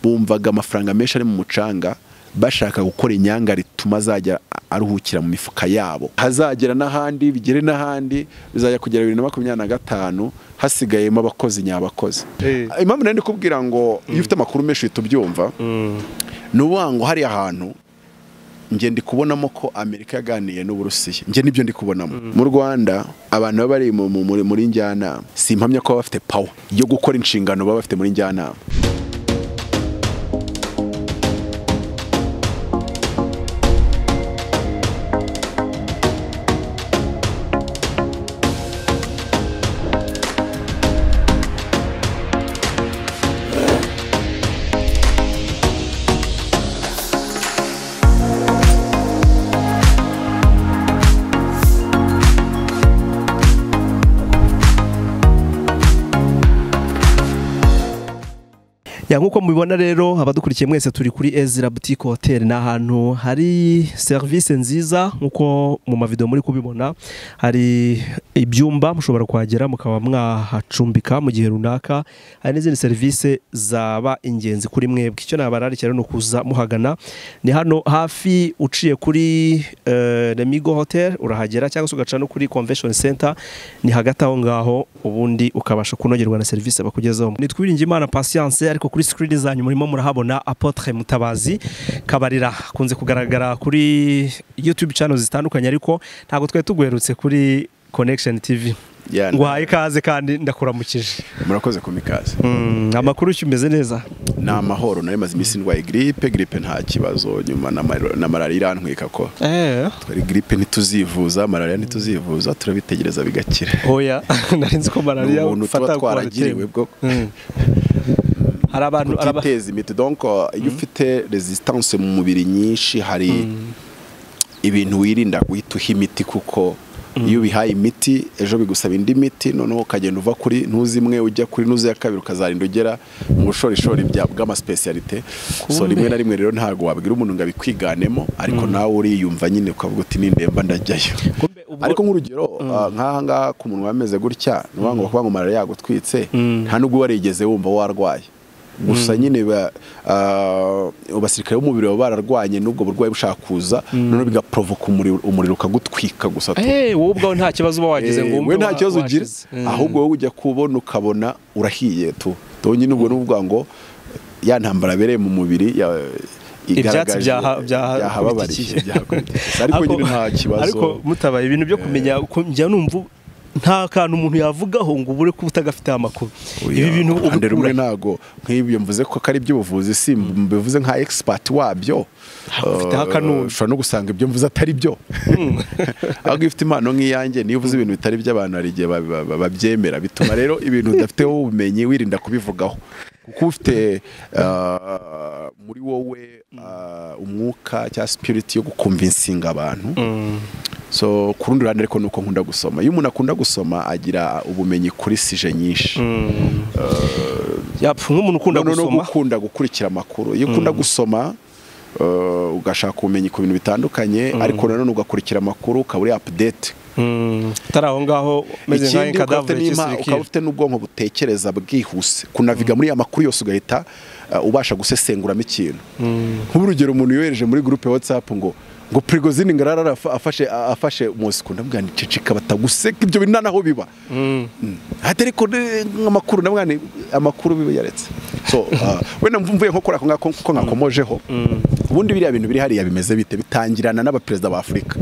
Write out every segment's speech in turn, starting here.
bumvaga amafaranga menshi ari mu mucanga bashaka gukora inyanga rituma azajya aruhukira mu mifuka yabo hazagera n'ahandi bigere n'ahandi bizajya kugera bibiri na makumyabiri na gatanu hasigayemo abakozi nyabakozi impamvu nari kubwira ngo iyo ufite amakuru menshi uhita ubyumva ni ukuvuga ngo hariya hantu njye ndi kubonamo ko amerika yaganiye n'uburusiya njye nibyo ndi kubonamo mu rwanda abantu baba bari muri njyanama si impamya ko baba bafite pawa yo gukora inshingano baba bafite muri njyanama nk'uko mubibona rero abadukurikiye mwese turi kuri ezira butike hoteli ni ahantu hari serivisi nziza nk'uko mu mavido muri kubibona hari ibyumba mushobora kuhagera mukaba mwahacumbika mu gihe runaka hari n'izindi serivisi zaba ingenzi kuri mwebwe icyo nabararikira ni ukuza muhagana ni hano hafi uciye kuri remigo hoteli urahagera cyangwa se ugaca no kuri convention center ni hagati aho ngaho ubundi ukabasha kunogerwa na serivisi bakugezaho ni twiringimana patience ariko kuri kuri sikirini zanyu murimo murahabona apotre mutabazi kabarira akunze kugaragara kuri youtube channel zitandukanye ariko ntabwo twari tuguherutse kuri connection tv nguhaye ikaze kandi ndakuramukije murakoze ku mikaze amakuru ushyu umeze neza ni amahoro nari maze iminsi ndwaye gripe gripe nta kibazo nyuma na malariya irantwika ko twari gripe ntituzivuza malariya ntituzivuza turabitegereza bigakira oya narinzi ko malariya ufata twaragiriwe bwo hari abantu utiteza imiti donko iyo ufite resistance mu mubiri nyinshi hari ibintu wirinda guhita uha imiti kuko iyo ubihaye imiti ejo bigusaba indi miti noneho ukagenda uva kuri ntuzi imwe ujya kuri ntuzi ya kabiri ukazarinda ugera mu bushorishori bw'amasipesiyalite so rimwe na rimwe rero ntabwo wabwira umuntu ngo abikwiganemo ariko nawe uriyumva nyine ukavuga uti nindemba ndajyayo ariko nk'urugero nk'ahangaha ku muntu wameze gutya ni ukuvuga ngo bakuvuga ngo malariya yagutwitse nta n'ubwo warigeze wumva warwaye gusa nyine abasirikare b'umubiri baba bararwanye n'ubwo burwayi bushaka kuza noneho bigaporovoka umuriro ukagutwika gusa wowe ubwawe nta kibazo uba wagize ngo wowe nta kibazo ugira ahubwo wowe ujya kubona ukabona urahiye tu nyine ubwo n'ubwo ngo ya ntambara abereye mu mubiri ibyatsi byahababarije ariko nyine nta kibazo ariko mutabaye ibintu byo kumenya njya numva nta kantu umuntu yavugaho ngo ubure kuba utagafite amakuru ibi bintu ubikura rumwe ntago nk'ibyo mvuze ko ari iby'ubuvuzi si mbivuze nka egisipati wabyo ushobora no gusanga ibyo mvuze atari byo ahubwo iyo ufite impano nk'iyanjye niyo uvuze ibintu bitari by'abantu hari igihe babyemera bituma rero ibintu udafiteho ubumenyi wirinda kubivugaho kuko ufite muri wowe umwuka cyangwa sipiriti yo gukumvinsinga abantu so ku rundi ruhande ariko ni uko nkunda gusoma iyo umuntu akunda gusoma agira ubumenyi kuri sije nyinshi yapfa nk'umuntu ukunda gusoma ukunda gukurikira amakuru iyo ukunda gusoma ugashaka ubumenyi ku bintu bitandukanye ariko nanone ugakurikira amakuru ukaba uri apudete utari aho ngaho umeze nk'ayo kadavure ukaba ufite n'ubwonko butekereza bwihuse kunaviga muri ya makuru yose ugahita ubasha gusesenguramo ikintu nk'urugero umuntu yohereje muri gurupe watsapu ngo ngo prigozini ngarara afashe afashe umunsi ko ndabwira ni ceceka bataguseka ibyo bintu naho biba hatari ko amakuru ndabwira amakuru biba yaretse so wenda mvuye nko kora ko ngakomojeho ubundi biriya bintu biri hariya bimeze bite bitangirana n'abaperezida ba Afurika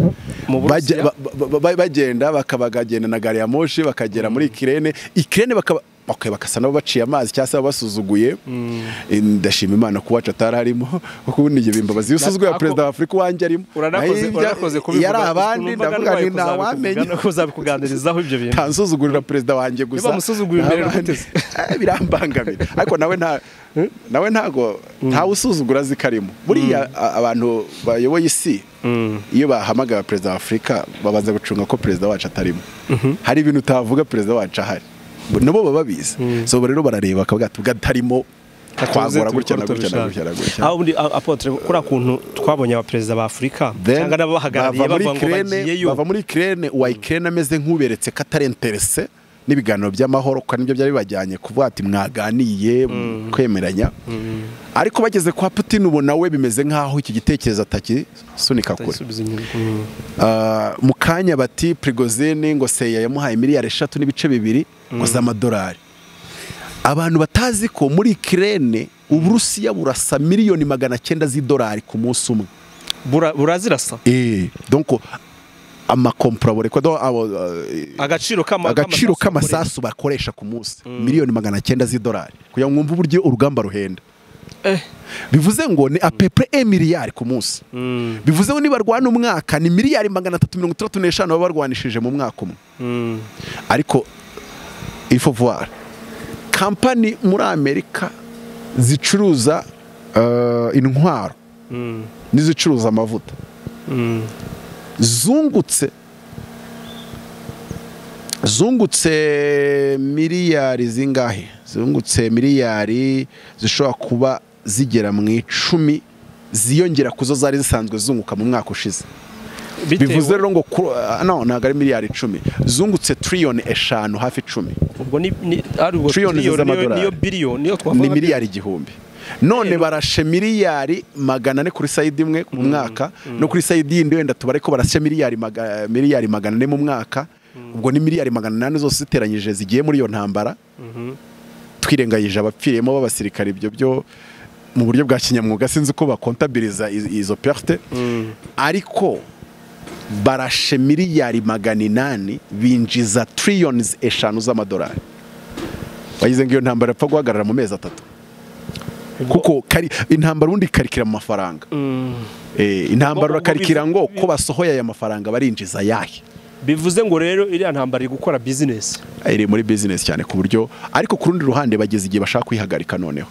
bagenda bakabagagenda na gari ya moshi bakagera muri kirene ikirene bakaba okay, bakasa nabo baciye amazi cyangwa se babasuzuguye ndashima imana kuba wacu atari arimo kuko ubundi ibyo bimbabazi iyo usuzuguye perezida wa afurika wanjye arimo yari abandi ndavuga ni nta wamenya uzabikuganirizaho ibyo bintu ntansuzugurira perezida wanjye gusa birambangamira ariko nawe nta nawe ntago ntawe usuzugura azi karimo buriya abantu bayoboye isi iyo bahamagara perezida wa afurika babanza gucunga ko perezida wacu atarimo hari ibintu utavuga perezida wacu ahari nabo baba babizi so rero barareba akavuga ati bwatarimo twagora gutya na gutya na gutya na gutya aho ubundi apotre kuri kuntu twabonye abaperezida ba Afurika cyangwa n'abahagarariye bava ngo bagiyeyo bava muri Ukraine wa Ukraine ameze nk'uberetse katarenterese n'ibiganiro by'amahoro kuko nibyo byari bibajyanye kuvuga ati mwaganiye kwemeranya ariko bageze kwa putin ubona we bimeze nk'aho iki gitekerezo atakisunika kure atayisubiza inyuma Mm. Ah, mu kanya bati prigozine ngo seya yamuhaye miliyari eshatu n'ibice bibiri ngo z'amadolari abantu batazi ko muri kirene uburusiya burasa miliyoni magana cyenda z'idolari ku munsi umwe Bura- burazirasa Eh, donc amakomporabure ko do- abo, eh, agaciro kama agaciro k'amasasu k'amasasu bakoresha ku munsi miliyoni magana cyenda z'idolari kugira ngo mwumve uburyo urugamba ruhenda Eh. bivuze ngo ni apepure emiliyari ku munsi Mm, bivuze ngo nibarwana umwaka ni miliyari magana atatu mirongo itandatu n'eshanu baba barwanishije mu mwaka umwe mm. ariko ifovuwara kampani muri amerika zicuruza eh, intwaro Mm, n'izicuruza amavuta mm, zungutse zungutse miliyari zingahe zungutse miliyari zishobora kuba zigera mu icumi ziyongera ku zo zari zisanzwe zunguka mu mwaka ushize bitewe- bivuze rero ngo kuru- ah, no ntabwo ari miliyari icumi zungutse tiriyoni eshanu hafi icumi ubwo ni ni- ari ubwo Trillion trillion niyo z'amadolari. niyo billion niyo twavuga ni miliyari igihumbi none barashe miliyari magana ane kuri sayidi imwe mu mwaka no kuri sayidi yindi wenda tubare ko barashe miliyari maga- miliyari magana ane mu mwaka ubwo ni miliyari magana inani zose ziteranyije zigiye muri iyo ntambara Mhm. twirengagije abapfiriyemo b'abasirikare ibyo byo mu buryo bwa kinyamwuga sinzi uko bakontabiriza iz- izo perte Mm, ariko barashe miliyari magana inani binjiza triliyoni eshanu z'amadolari bagize ngo iyo ntambara yapfa guhagarara mu mezi atatu kuko kari- intambara ubundi ikarikira mu mafaranga mm. Eh, intambara Ubwo- ubwo urakarikira bivu- ngo ko basohoye aya mafaranga barinjiza ayahe bivuze ngo rero iriya ntambara iri gukora bizinesi iri muri bizinesi cyane ku buryo ariko ku rundi ruhande bageze igihe bashaka kwihagarika noneho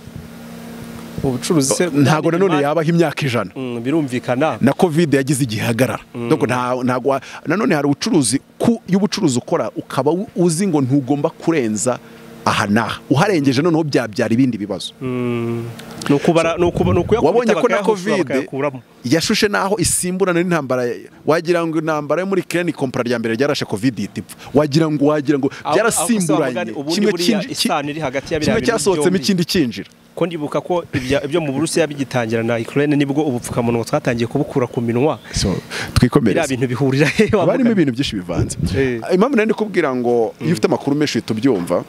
ubucuruzi se ntabwo nanone yabaho imyaka ijana Mm, birumvikana na covid yagize igihe ihagarara Donc nta- ntabwo wa- nanone hari ubucuruzi ku y'ubucuruzi ukora ukaba u- uzi ngo ntugomba kurenza aha n'aha uharengeje noneho byabyara ibindi bibazo Mm, ni ukuba- ni ukuba- ni ukuyakubita wabonye ko na bakayahushura, covid bakayakuramo. yashushe n'aho isimburana n'intambara ya- wagira ngo intambara yo muri kirene kompara rya mbere ryarashe covid ihita ipfa wagira ngo wagira ngo Aho- byarasimburanye aho ubundi kimwe buriya kinji- ki- isano iri hagati ya biriya kimwe bintu cyasohotsemo byombi. ikindi kinjira ko ndibuka ko ibya- ibyo mu burusiya bigitangira na ukraine nibwo ubupfukamunwa twatangiye kubukura ku minwa so biriya twikomereze bintu bihurira he haba harimo ibintu byinshi bivanze Eh. impamvu nari ndikubwira ngo iyo ufite amakuru menshi uhita ubyumva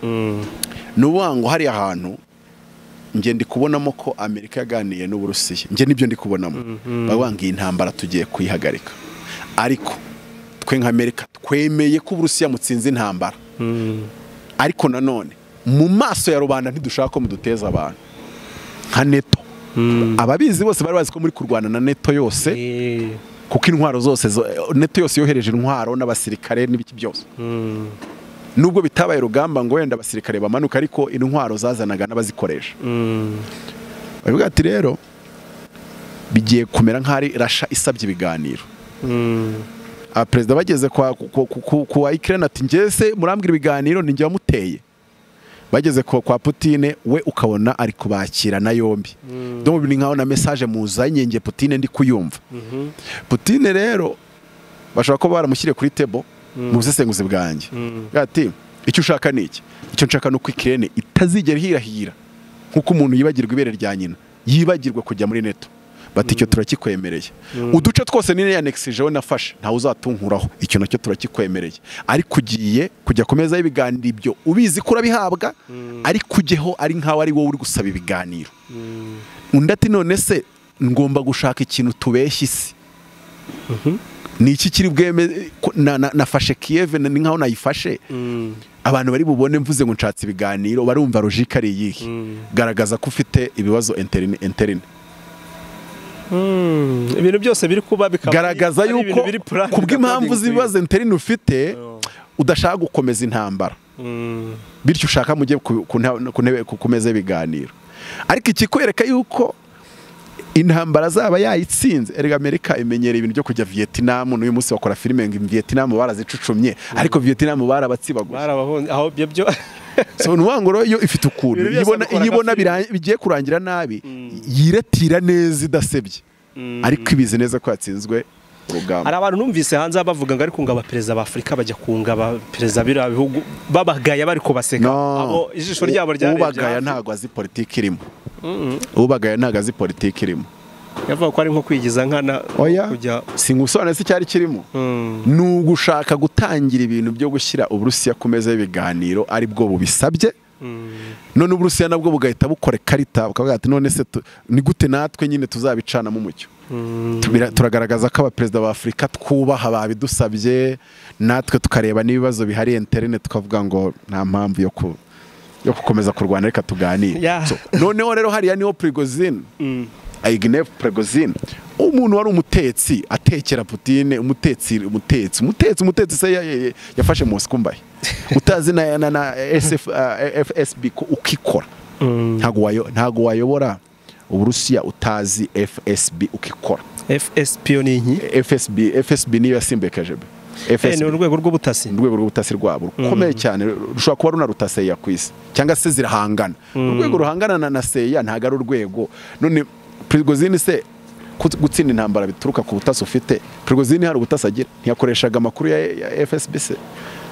ni ukuvuga ngo hari ahantu njye ndi kubonamo ko amerika yaganiye n'uburusiya njye nibyo ndi kubonamo bavuga ngo iyi ntambara tugiye kuyihagarika ariko twe nka amerika twemeye ko uburusiya mutsinze intambara ariko nanone mu maso ya rubanda ntidushaka ko muduteza abantu nka neto ababizi bose bari bazi ko muri kurwana na neto yose kuko intwaro zose zo- neto yose yohereje intwaro n'abasirikare n'ibiki byose nubwo bitabaye urugamba ngo wenda abasirikare bamanuka ariko intwaro zazanaga n'abazikoresha bavuga ati rero bigiye kumera nk'aho ari rasha isabye ibiganiro Ah, perezida bageze kwa ku- ku- ku- ku wa ikirere ati ngese murambwira ibiganiro ninjye wamuteye bageze kwa, kwa putine we ukabona ari kubakira na yombi ndumva ni nkaho na mesaje muzanye njye putine ndi kuyumva putine rero bashobora kuba baramushyiriye kuri tebo mu busesenguzi bwanjye Agira ati icyo ushaka ni iki icyo nshaka ni uko ikirene itazigera ihirahira nk'uko umuntu yibagirwa ibere rya nyina yibagirwa kujya muri neto bati icyo turakikwemereye uduce twose nini yanekisije we nafashe ntawe uzatunkuraho icyo nacyo turakikwemereye ariko ugiye kujya ku meza y'ibiganiro ibyo ubizi ko urabihabwa ariko ujyeho ari nkaho ari wowe uri gusaba ibiganiro undi ati none se ngomba gushaka ikintu tubeshya isi ni iki kiri bweme ko- na- na- nafashe kiyeve ni nkaho nayifashe abantu bari bubone mvuze ngo nshatse ibiganiro barumva rojika ari iyihe garagaza ko ufite ibibazo interine interine ibintu byose biri kuba bikaba garagaza ari yuko ibintu biri planned ku bw'impamvu according to z'ibibazo interine ufite you. udashaka gukomeza intambara Mm, bityo ushaka mujye ku- ku nta- ku ntebe- ku- ku meza y'ibiganiro ariko ikikwereka yuko intambara azaba yayitsinze erega amerika imenyereye ibintu byo kujya vietinamu n'uyu munsi bakora filime ngo vietinamu barazicucumye ariko vietinamu barabatsibaguye barabahonze aho ibyo byo so ni ukuvuga ngo rero yo ifite ukuntu Ibintu byose iyibona bakora iyibona nka filime. bira- bigiye kurangira nabi yiratira neza idasebye ariko ibizi neza ko yatsinzwe urugamba hari abantu numvise hanze bavuga ngo ariko ngo abaperezida ba afurika bajya kunga abaperezida biriya bihugu babagaya bari kubaseka abo ijisho ryabo ryarebye ubagaya hafi. ntabwo azi politiki irimo ubagaya ntabwo azi politiki irimo yavuga ko ari nko kwigiza nkana oya kujya si ngusobanure se icyari kirimo Mm. ni ugushaka gutangira ibintu byo gushyira uburusiya ku meza y'ibiganiro aribwo bubisabye none uburusiya nabwo bugahita bukora ikarita bukavuga ati none se tu- ni gute natwe nyine tuzabicanamo umucyo Tubira- turagaragaza ko abaperezida ba afurika twubaha babidusabye natwe tukareba n'ibibazo bihari interene tukavuga ngo nta mpamvu yo ku yo gukomeza kurwana reka tuganire Yeah. So, noneho rero hariya niho prigozine Ignev Prigozhin umuntu wari umutetsi atekera Putin umutetsi umutetsi umutetsi umutetsi se ya- ya- yafashe Moscow mbaye utazi na, na, na SF, uh, FSB ko ukikora ntago wayo ntago wayobora Uburusiya utazi FSB ukikora fspo ni inki FSB FSB niyo yasimbekeje be. Eh, ni urwego rw'ubutasi urwego rw'ubutasi rwabo rukomeye cyane rushobora kuba runarutse seya ku isi cyangwa se zirahangana urwego ruhangana na- na seya ntabwo ari urwego none prigozini se ku- gutsinda intambara bituruka ku butasi ufite prigozini hari ubutasi agira ntiyakoreshaga amakuru ya ya fsb se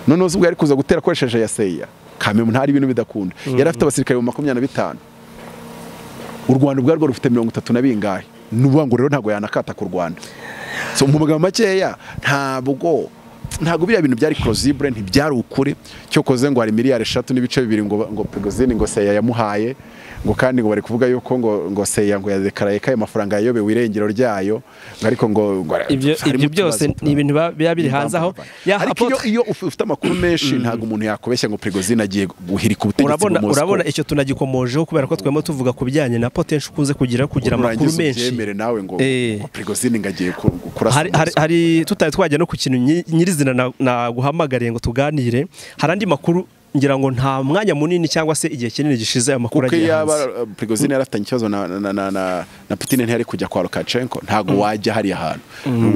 noneho se ubwo yari kuza gutera akoresheje ya seya kamemu ntari ibintu bidakunda yari afite abasirikare makumyabiri na bitanu u rwanda ubwarwo rufite mirongo itatu na bingahe ni ukuvuga ngo rero ntabwo yanakata ku rwanda so mu magambo makeya ntabwo ntabwo biriya bintu byari korozibure ntibyari ukuri cyokoze ngo hari miliyari eshatu n'ibice bibiri ngo ngo prigozini ngo seya yamuhaye ngo kandi ngo bari kuvuga yuko ngo ngo seya ngo yadekaraye ko ayo mafaranga yayobewe irengero ryayo ngo ariko ngo ngo ibyo harimo ibyo byose utubazo. ni ibintu biba biba biri hanze aho Ya, ariko iyo, Apotre, iyo uf- ufite amakuru menshi ntabwo umuntu yakobeshya ngo prigozini agiye guhirika ubutegetsi urabona bw'Umosco. urabona icyo tunagikomojeho kubera ko twema tuvuga ku bijyanye na potential ukunze kugira kugira amakuru Nurangiza menshi ubyemere nawe ngo Eh. ngo prigozini ngo agiye ku- kurasa hari, hari, Moscow. hari tutari twajya no ku kintu nyi- nyirizina na- naguhamagariye ngo tuganire hari andi makuru ngira ngo nta mwanya munini cyangwa se igihe kinini gishize aya makuru kuko agiye iyo yaba hanze uh, prigozine yari afitanye ikibazo na, na, na, na, na putin ntiyari kujya kwa lukashenko ntabwo wajya hariya hantu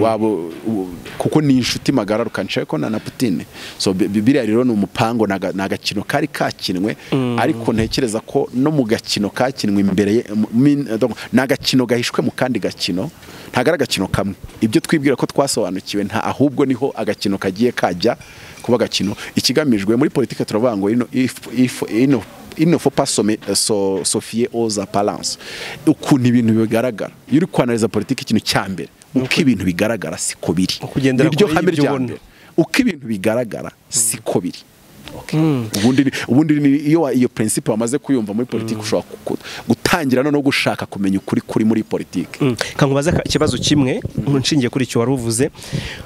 waba u- kuko ni inshuti magara lukashenko na, na putin so bi- bi- biriya rero ni umupango ni aga- ni agakino kari kakinwe ariko ntekereza ko no mu gakino kakinwe imbere ye- mu- min- donc, ni agakino gahishwe mu kandi gakino ntabwo ari agakino kamwe ibyo twibwira ko twasobanukiwe nta ahubwo niho agakino kagiye kajya kuba agakino ikigamijwe muri politiki turavuga ngo ino if, if, ino il ne faut pas sommer, so, sofier aux apparences ukuntu ibintu bigaragara iyo uri kwanariza politiki ikintu cya mbere uko ibintu bigaragara siko biri Kugendera Niryo kure hame y'ibyo rya ubona. mbere uko ibintu bigaragara siko biri ubundi ni- ubundi ni iyo wa- iyo principe wamaze kuyumva muri politiki ushobora ku- gutangira noneho gushaka kumenya ukuri kuri muri politiki Mm. kankubaza ka- ikibazo kimwe nshingiye kuri icyo wari uvuze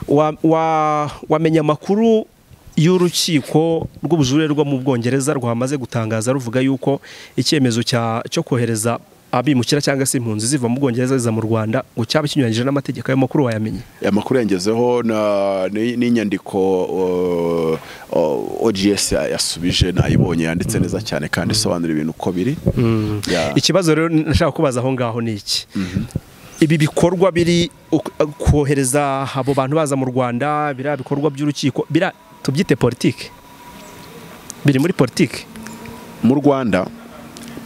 Wa- wa- wamenya amakuru y'urukiko rw'ubujurire rwo mu bwongereza rwamaze gutangaza ruvuga yuko icyemezo cya- cyo kohereza abimukira cyangwa se impunzi ziva mu bwongereza ziza mu rwanda ngo cyaba kinyuranyije n'amategeko ayo makuru wayamenye amakuru yangezeho na- ni- n'inyandiko uh, uh, OGS ya- yasubije nayibonye yanditse neza cyane kandi isobanura ibintu uko biri Ya. ikibazo rero nashaka kubaza aho ngaho ni iki ibi bikorwa biri uku- kohereza abo bantu baza mu rwanda biriya bikorwa by'urukiko biriya tubyite politike biri muri politike mu rwanda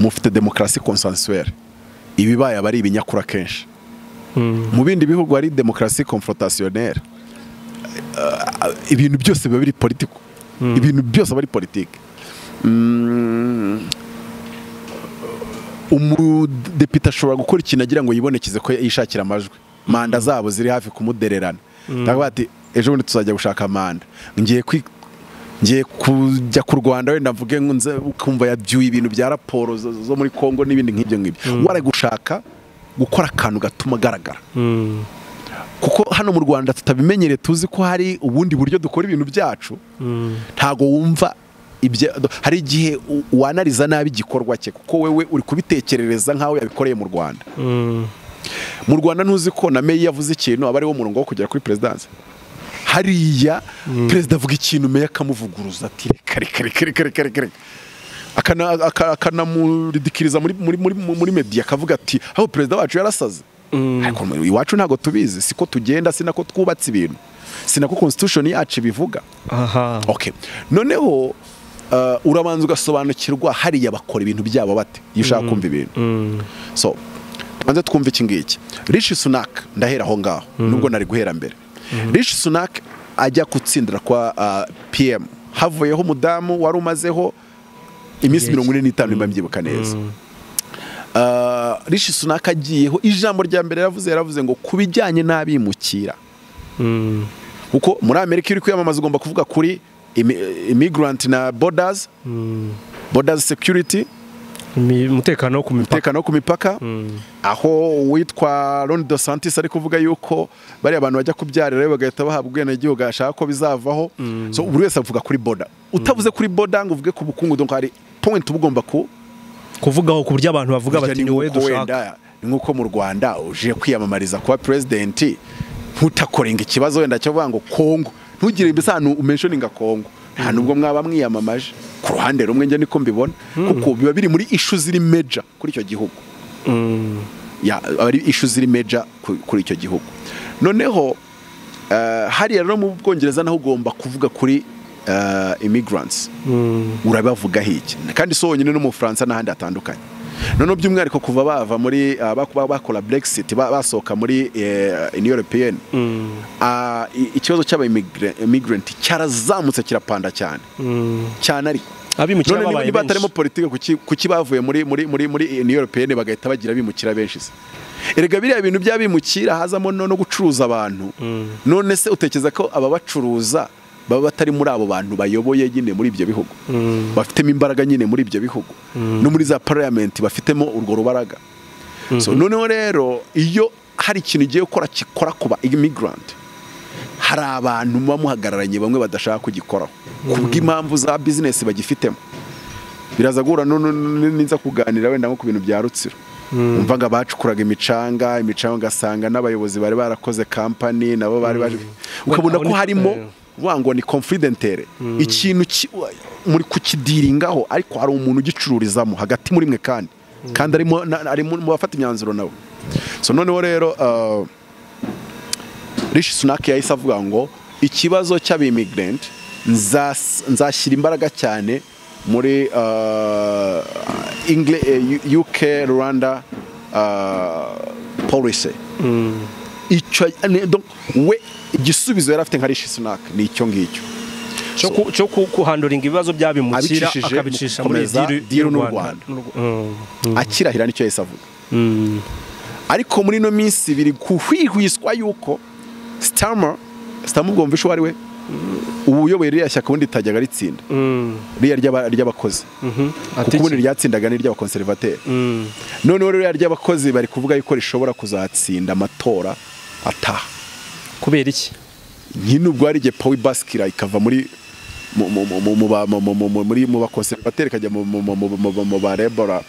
mufite demokarasi konsansuwere ibibaye aba ari ibinyakura kenshi mu bindi bihugu hari demokarasi konfrontasiyonere ibintu byose biba biri politiko ibintu byose aba ari politiki Mm, umudepite ashobora gukora ikintu agira ngo yibonekeze ko yishakira amajwi manda zabo ziri hafi kumudererana ndavuga ati ejo bundi tuzajya gushaka manda ngiye kwi- ngiye kujya ku rwanda wenda mvuge ngo nze ukumva yabyuye ibintu bya raporo zo, zo muri congo n'ibindi nk'ibyo ngibyo wari gushaka gukora akantu gatuma agaragara kuko hano mu rwanda tutabimenyereye tuzi ko hari ubundi buryo dukora ibintu byacu ntago wumva ibyo hari igihe u- wanariza nabi igikorwa cye kuko wewe uri kubitekerereza nk'aho yabikoreye mu rwanda mu rwanda ntuzi ko na meyi yavuze ikintu aba ariwo murongo wo kugera kuri perezidanse hariya perezida avuga ikintu meya akamuvuguruza ati reka reka reka reka reka reka reka Akana- aka- akanamurindikiriza muri, muri, muri, muri media akavuga ati aho perezida wacu yarasaze ariko mu- iwacu ntabwo tubizi siko tugenda sinako twubatse ibintu sinako constitution yacu ibivuga aha okay noneho uh, urabanza ugasobanukirwa hariya bakora ibintu byabo bate iyo ushaka kumva ibintu so banze twumve iki ngiki rishi sunaka ndahera aho ngaho nubwo nari guhera mbere rishi sunaka ajya gutsindira kwa ah, pm havuyeho umudamu wari umazeho iminsi Yes. mirongo ine n'itanu niba mbyibuka neza Ah, rishi sunaka agiyeho ijambo rya mbere yaravuze yaravuze ngo ku bijyanye n'abimukira Mm. kuko muri amerika iyo uri kwiyamamaza ugomba kuvuga kuri imi- immigrant na borders Mm. borders security Mi- umutekano wo ku mipaka umutekano wo ku mipaka Mm. aho uwitwa Ron dos Santis ari kuvuga yuko bariya abantu bajya kubyarirayo bagahita bahabwa ubwenegihugu ashaka ko bizavaho so buri wese avuga kuri boda utavuze kuri boda ngo uvuge ku bukungu donc hari point uba ugomba ku kuvugaho ku buryo abantu bavuga bati ni Burya wowe ni nk'uko dushaka wenda- ni nk'uko mu rwanda uje kwiyamamariza kuba president ntutakorenga ikibazo wenda cyavuga ngo kongo ntugire isano umentioninga kongo nta nubwo mwaba mwiyamamaje ku ruhande rumwe njye niko mbibona kuko biba biri muri ishu ziri major kuri icyo gihugu Mm. ya ari ishu ziri major ku- kuri icyo gihugu noneho eh, hariya rero mu bwongereza naho ugomba kuvuga kuri eh, immigrants Mm. urabavuga iki kandi si wonyine no mu Bufaransa n'ahandi hatandukanye noneho by'umwihariko kuva bava muri ah, bak- ba- bakora brexit ba- basohoka muri eh, Union European Mm. ah, i- ikibazo cy'abamigrant cyarazamutse kirapanda cyane Mm. cyane ariko abimukira none niba- babaye niba hatarimo benshi politike kuki kuki bavuye muri muri muri muri Union European bagahita bagira abimukira benshi se erega biriya bintu by'abimukira hazamo no no gucuruza abantu Mm. none se utekereza ko ababacuruza baba batari muri abo bantu bayoboye nyine muri ibyo bihugu Mm. bafitemo imbaraga nyine muri ibyo bihugu no muri za parliament bafitemo urwo rubaraga so noneho rero iyo hari ikintu ugiye gukora gikora kuba immigrant hari abantu muba muhagararanye bamwe badashaka kugikoraho kubw'impamvu za bizinesi bagifitemo biraza guhura nu- nu- nu- ninza kuganira wenda nko ku bintu bya rutsiro umva ngo abacukuraga imicanga imicanga ugasanga n'abayobozi bari barakoze kampani nabo bari baje ukabona Aho ko ni- harimo eh. uvuga ngo ni confidentere ikintu ki- wa- muri kukidiringaho ariko hari umuntu ugicururizamo hagati muri mwe kandi kandi arimo na- ari mu mu bafata imyanzuro nawe so noneho rero uh, rishi sunaki yahise avuga ngo ikibazo cy'abimigrant nzas- nzashyira imbaraga cyane muri uh, Engle- eh, U- uk rwanda uh, policy Mm. icyo ne- donc we igisubizo yari afite nka rishi sunaki ni icyo ngicyo cyo ku- cyo ku- kuhanduringa ibibazo by'abimukira Abicishije mu akabicisha muri gukomeza diru- diru n'u Rwanda. n'u Rwa- Mm. Mm. akirahira nicyo yahise avuga Mm. ariko muri ino minsi biri guhwihwiswa yuko sitama sitama ubwo mvishe uwo ari we uyoboye ririya shyaka ubundi ritajyaga ritsinda Mm. ririya ry'aba- ry'abakozi Mhm. kuko ubundi ryatsindaga ni ry'abakonservateri Mm. noneho ririya ry'abakozi bari kuvuga yuko rishobora kuzatsinda amatora ataha kubera iki nyine ubwo hari igihe pawi basikira ikava muri mu- mu- mu- mu- mu ba- mu- mu- mu- mu- muri- mu bakonservateri ikajya mu- mu- mu- mu- mu- mu- mu barebora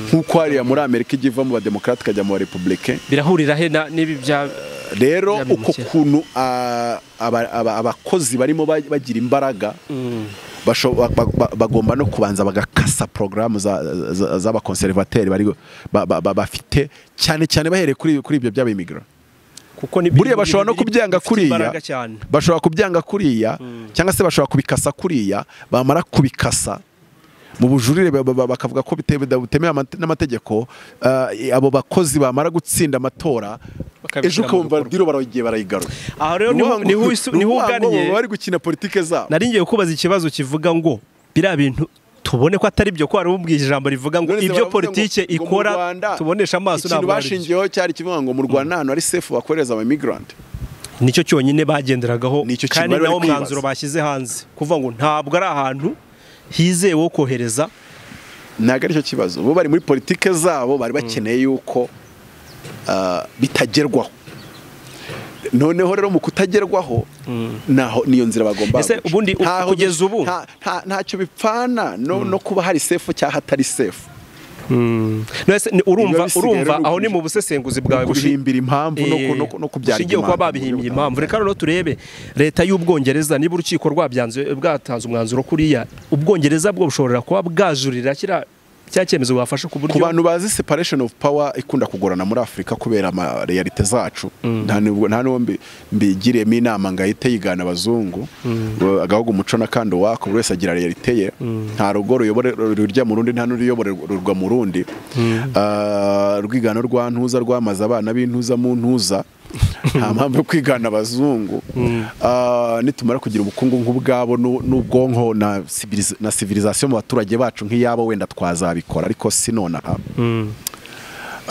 nk'uko hariya muri amerika ijya iva mu bademokarate ikajya mu barepubulike birahurira he na- n'ibi bya rero Bya uko bimukira. kuntu ah, aba- aba- abakozi barimo ba- bagira imbaraga Mm. basho- ba- ba- ba- bagomba no kubanza bagakasa porogaramu za- za- z'abakonservateri bari- ba- ba- ba- bafite cyane cyane bahereye kuri kuri ibyo by'abimigiro kuko ni buriya bashobora no biri- kubyanga bifite imbaraga kuriya cyane bashobora kubyanga kuriya cyangwa se bashobora kubikasa kuriya bamara kubikasa mu bujurire ba- ba- bakavuga ko bite- butemewe amate- n'amategeko ah, abo bakozi bamara gutsinda amatora ejo Bakabishyira mu ukabumva bikorwa. diro baragiye barayigarura aha rero niho- Urwango- niho isu- niho urwango baba ugannye bari gukina politike zabo nari ngiye kubaza ikibazo kivuga ngo biriya bintu tubone ko atari byo ko hari ubwira ijambo rivuga ngo None se ibyo baravuga ngo- politike ngo mu ikora Rwanda tubonesha amaso ikintu ntabwo ari byo. bashingiyeho cyari kivuga ngo mu rwanda ahantu hari sefu bakohereza abamigrant nicyo cyonyine bagenderagaho Nicyo kintu kandi bari bari nawo kwibaza. mwanzuro bashyize hanze kuvuga ngo ntabwo ari ahantu hizewe wo kohereza ntabwo aricyo kibazo bo bari muri politike zabo bari bakeneye yuko ah, bitagerwaho noneho rero mu kutagerwaho naho niyo nzira bagomba Ese guca. ubundi u- Ntaho- kugeza ubu? nta- nta- ntacyo bipfana no no kuba hari sefu cyangwa hatari sefu Nonese ni- urumva Biba bisigaye urumva rero aho ni kuji- mu busesenguzi bwawe bushi- guhimbira impamvu no ku- no ku- no kubyara ushingiye kuba impamvu. babihimbye impamvu reka noneho turebe leta y'ubwongereza niba urukiko rwabyanze- bwatanze umwanzuro kuriya ubwongereza bwo bushobora kuba bwajurira kiriya cya cyemezo wafashe ku buryo ku bantu bazi separation of power ikunda kugorana muri afurika kubera ama realite zacu nta nubwo- nta n'uwo mbi- mbigiriyemo inama ngo ahite yigana abazungu Wa- agahugu umuco n'akandi wako buri wese agira realite ye nta rugo ruyobore rurya mu rundi nta n'uruyoborerwa mu rundi Ah, urwigano rwa ntuza rwamaze abana b'intuza mu ntuza nta mpamvu yo kwigana abazungu Ah, nitumara kugira ubukungu nk'ubwabo n'u- n'ubwonko na civiliz- na civilization mu baturage bacu nk'iyabo wenda twazabikora ariko si nonaha Mm.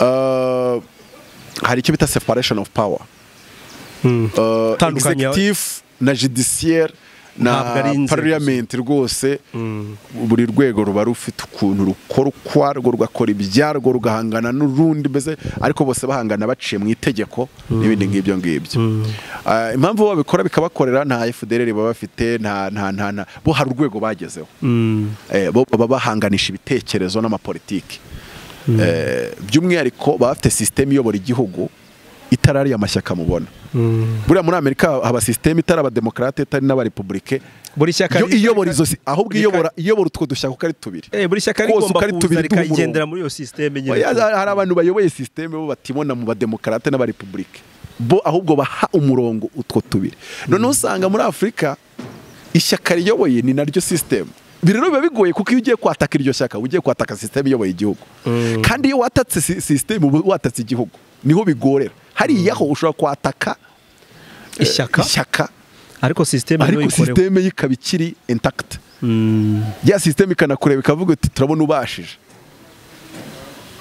Ah, hari icyo bita separation of power Mm. Ah, Tandukanya- executive na judiciaire Ntabwo ari na inzego parliament rwose buri rwego ruba rufite ukuntu rukora ukwarwo rugakora ibyarwo rugahangana n'urundi mbese ariko bose bahangana baciye mu itegeko n'ibindi nk'ibyo ngibyo Ah, impamvu babikora bikabakorera nta FDLR baba bafite nta nta nta nta- bo hari urwego bagezeho Mm. eh, bo baba bahanganisha ibitekerezo n'amapolitiki Eh, by'umwihariko baba bafite sisiteme iyobora igihugu itari ariya mashyaka mubona Mm. buriya muri amerika haba sisiteme itari abademokarate itari n'abarepublike buri shyaka yo iyobora izo si- ahubwo rika- iyobora iyobora utwo dushyaka uko ari tubiri Eh, buri shyaka Kose rigomba uko ari kuza tubiri duha umurongo. rikagendera muri iyo sisiteme nyine Oya, hari abantu bayoboye sisiteme bo batibona mu bademokarate n'abarepublike bo ahubwo baha umurongo utwo tubiri noneho usanga muri afurika ishyaka riyoboye ni naryo sisiteme ibi rero biba bigoye kuko iyo ugiye kwataka iryo shyaka uba ugiye kwataka sisiteme iyoboye igihugu kandi iyo watatse si- sisiteme uba watatse igihugu niho bigorera hariyaho ushobora kwataka eh, Ishyaka? ishyaka ariko sisiteme niyo ariko ikorewe sisiteme ye ikaba ikiri intakiti Mm. ya sisiteme ikanakureba ikavuga iti turabona ubashije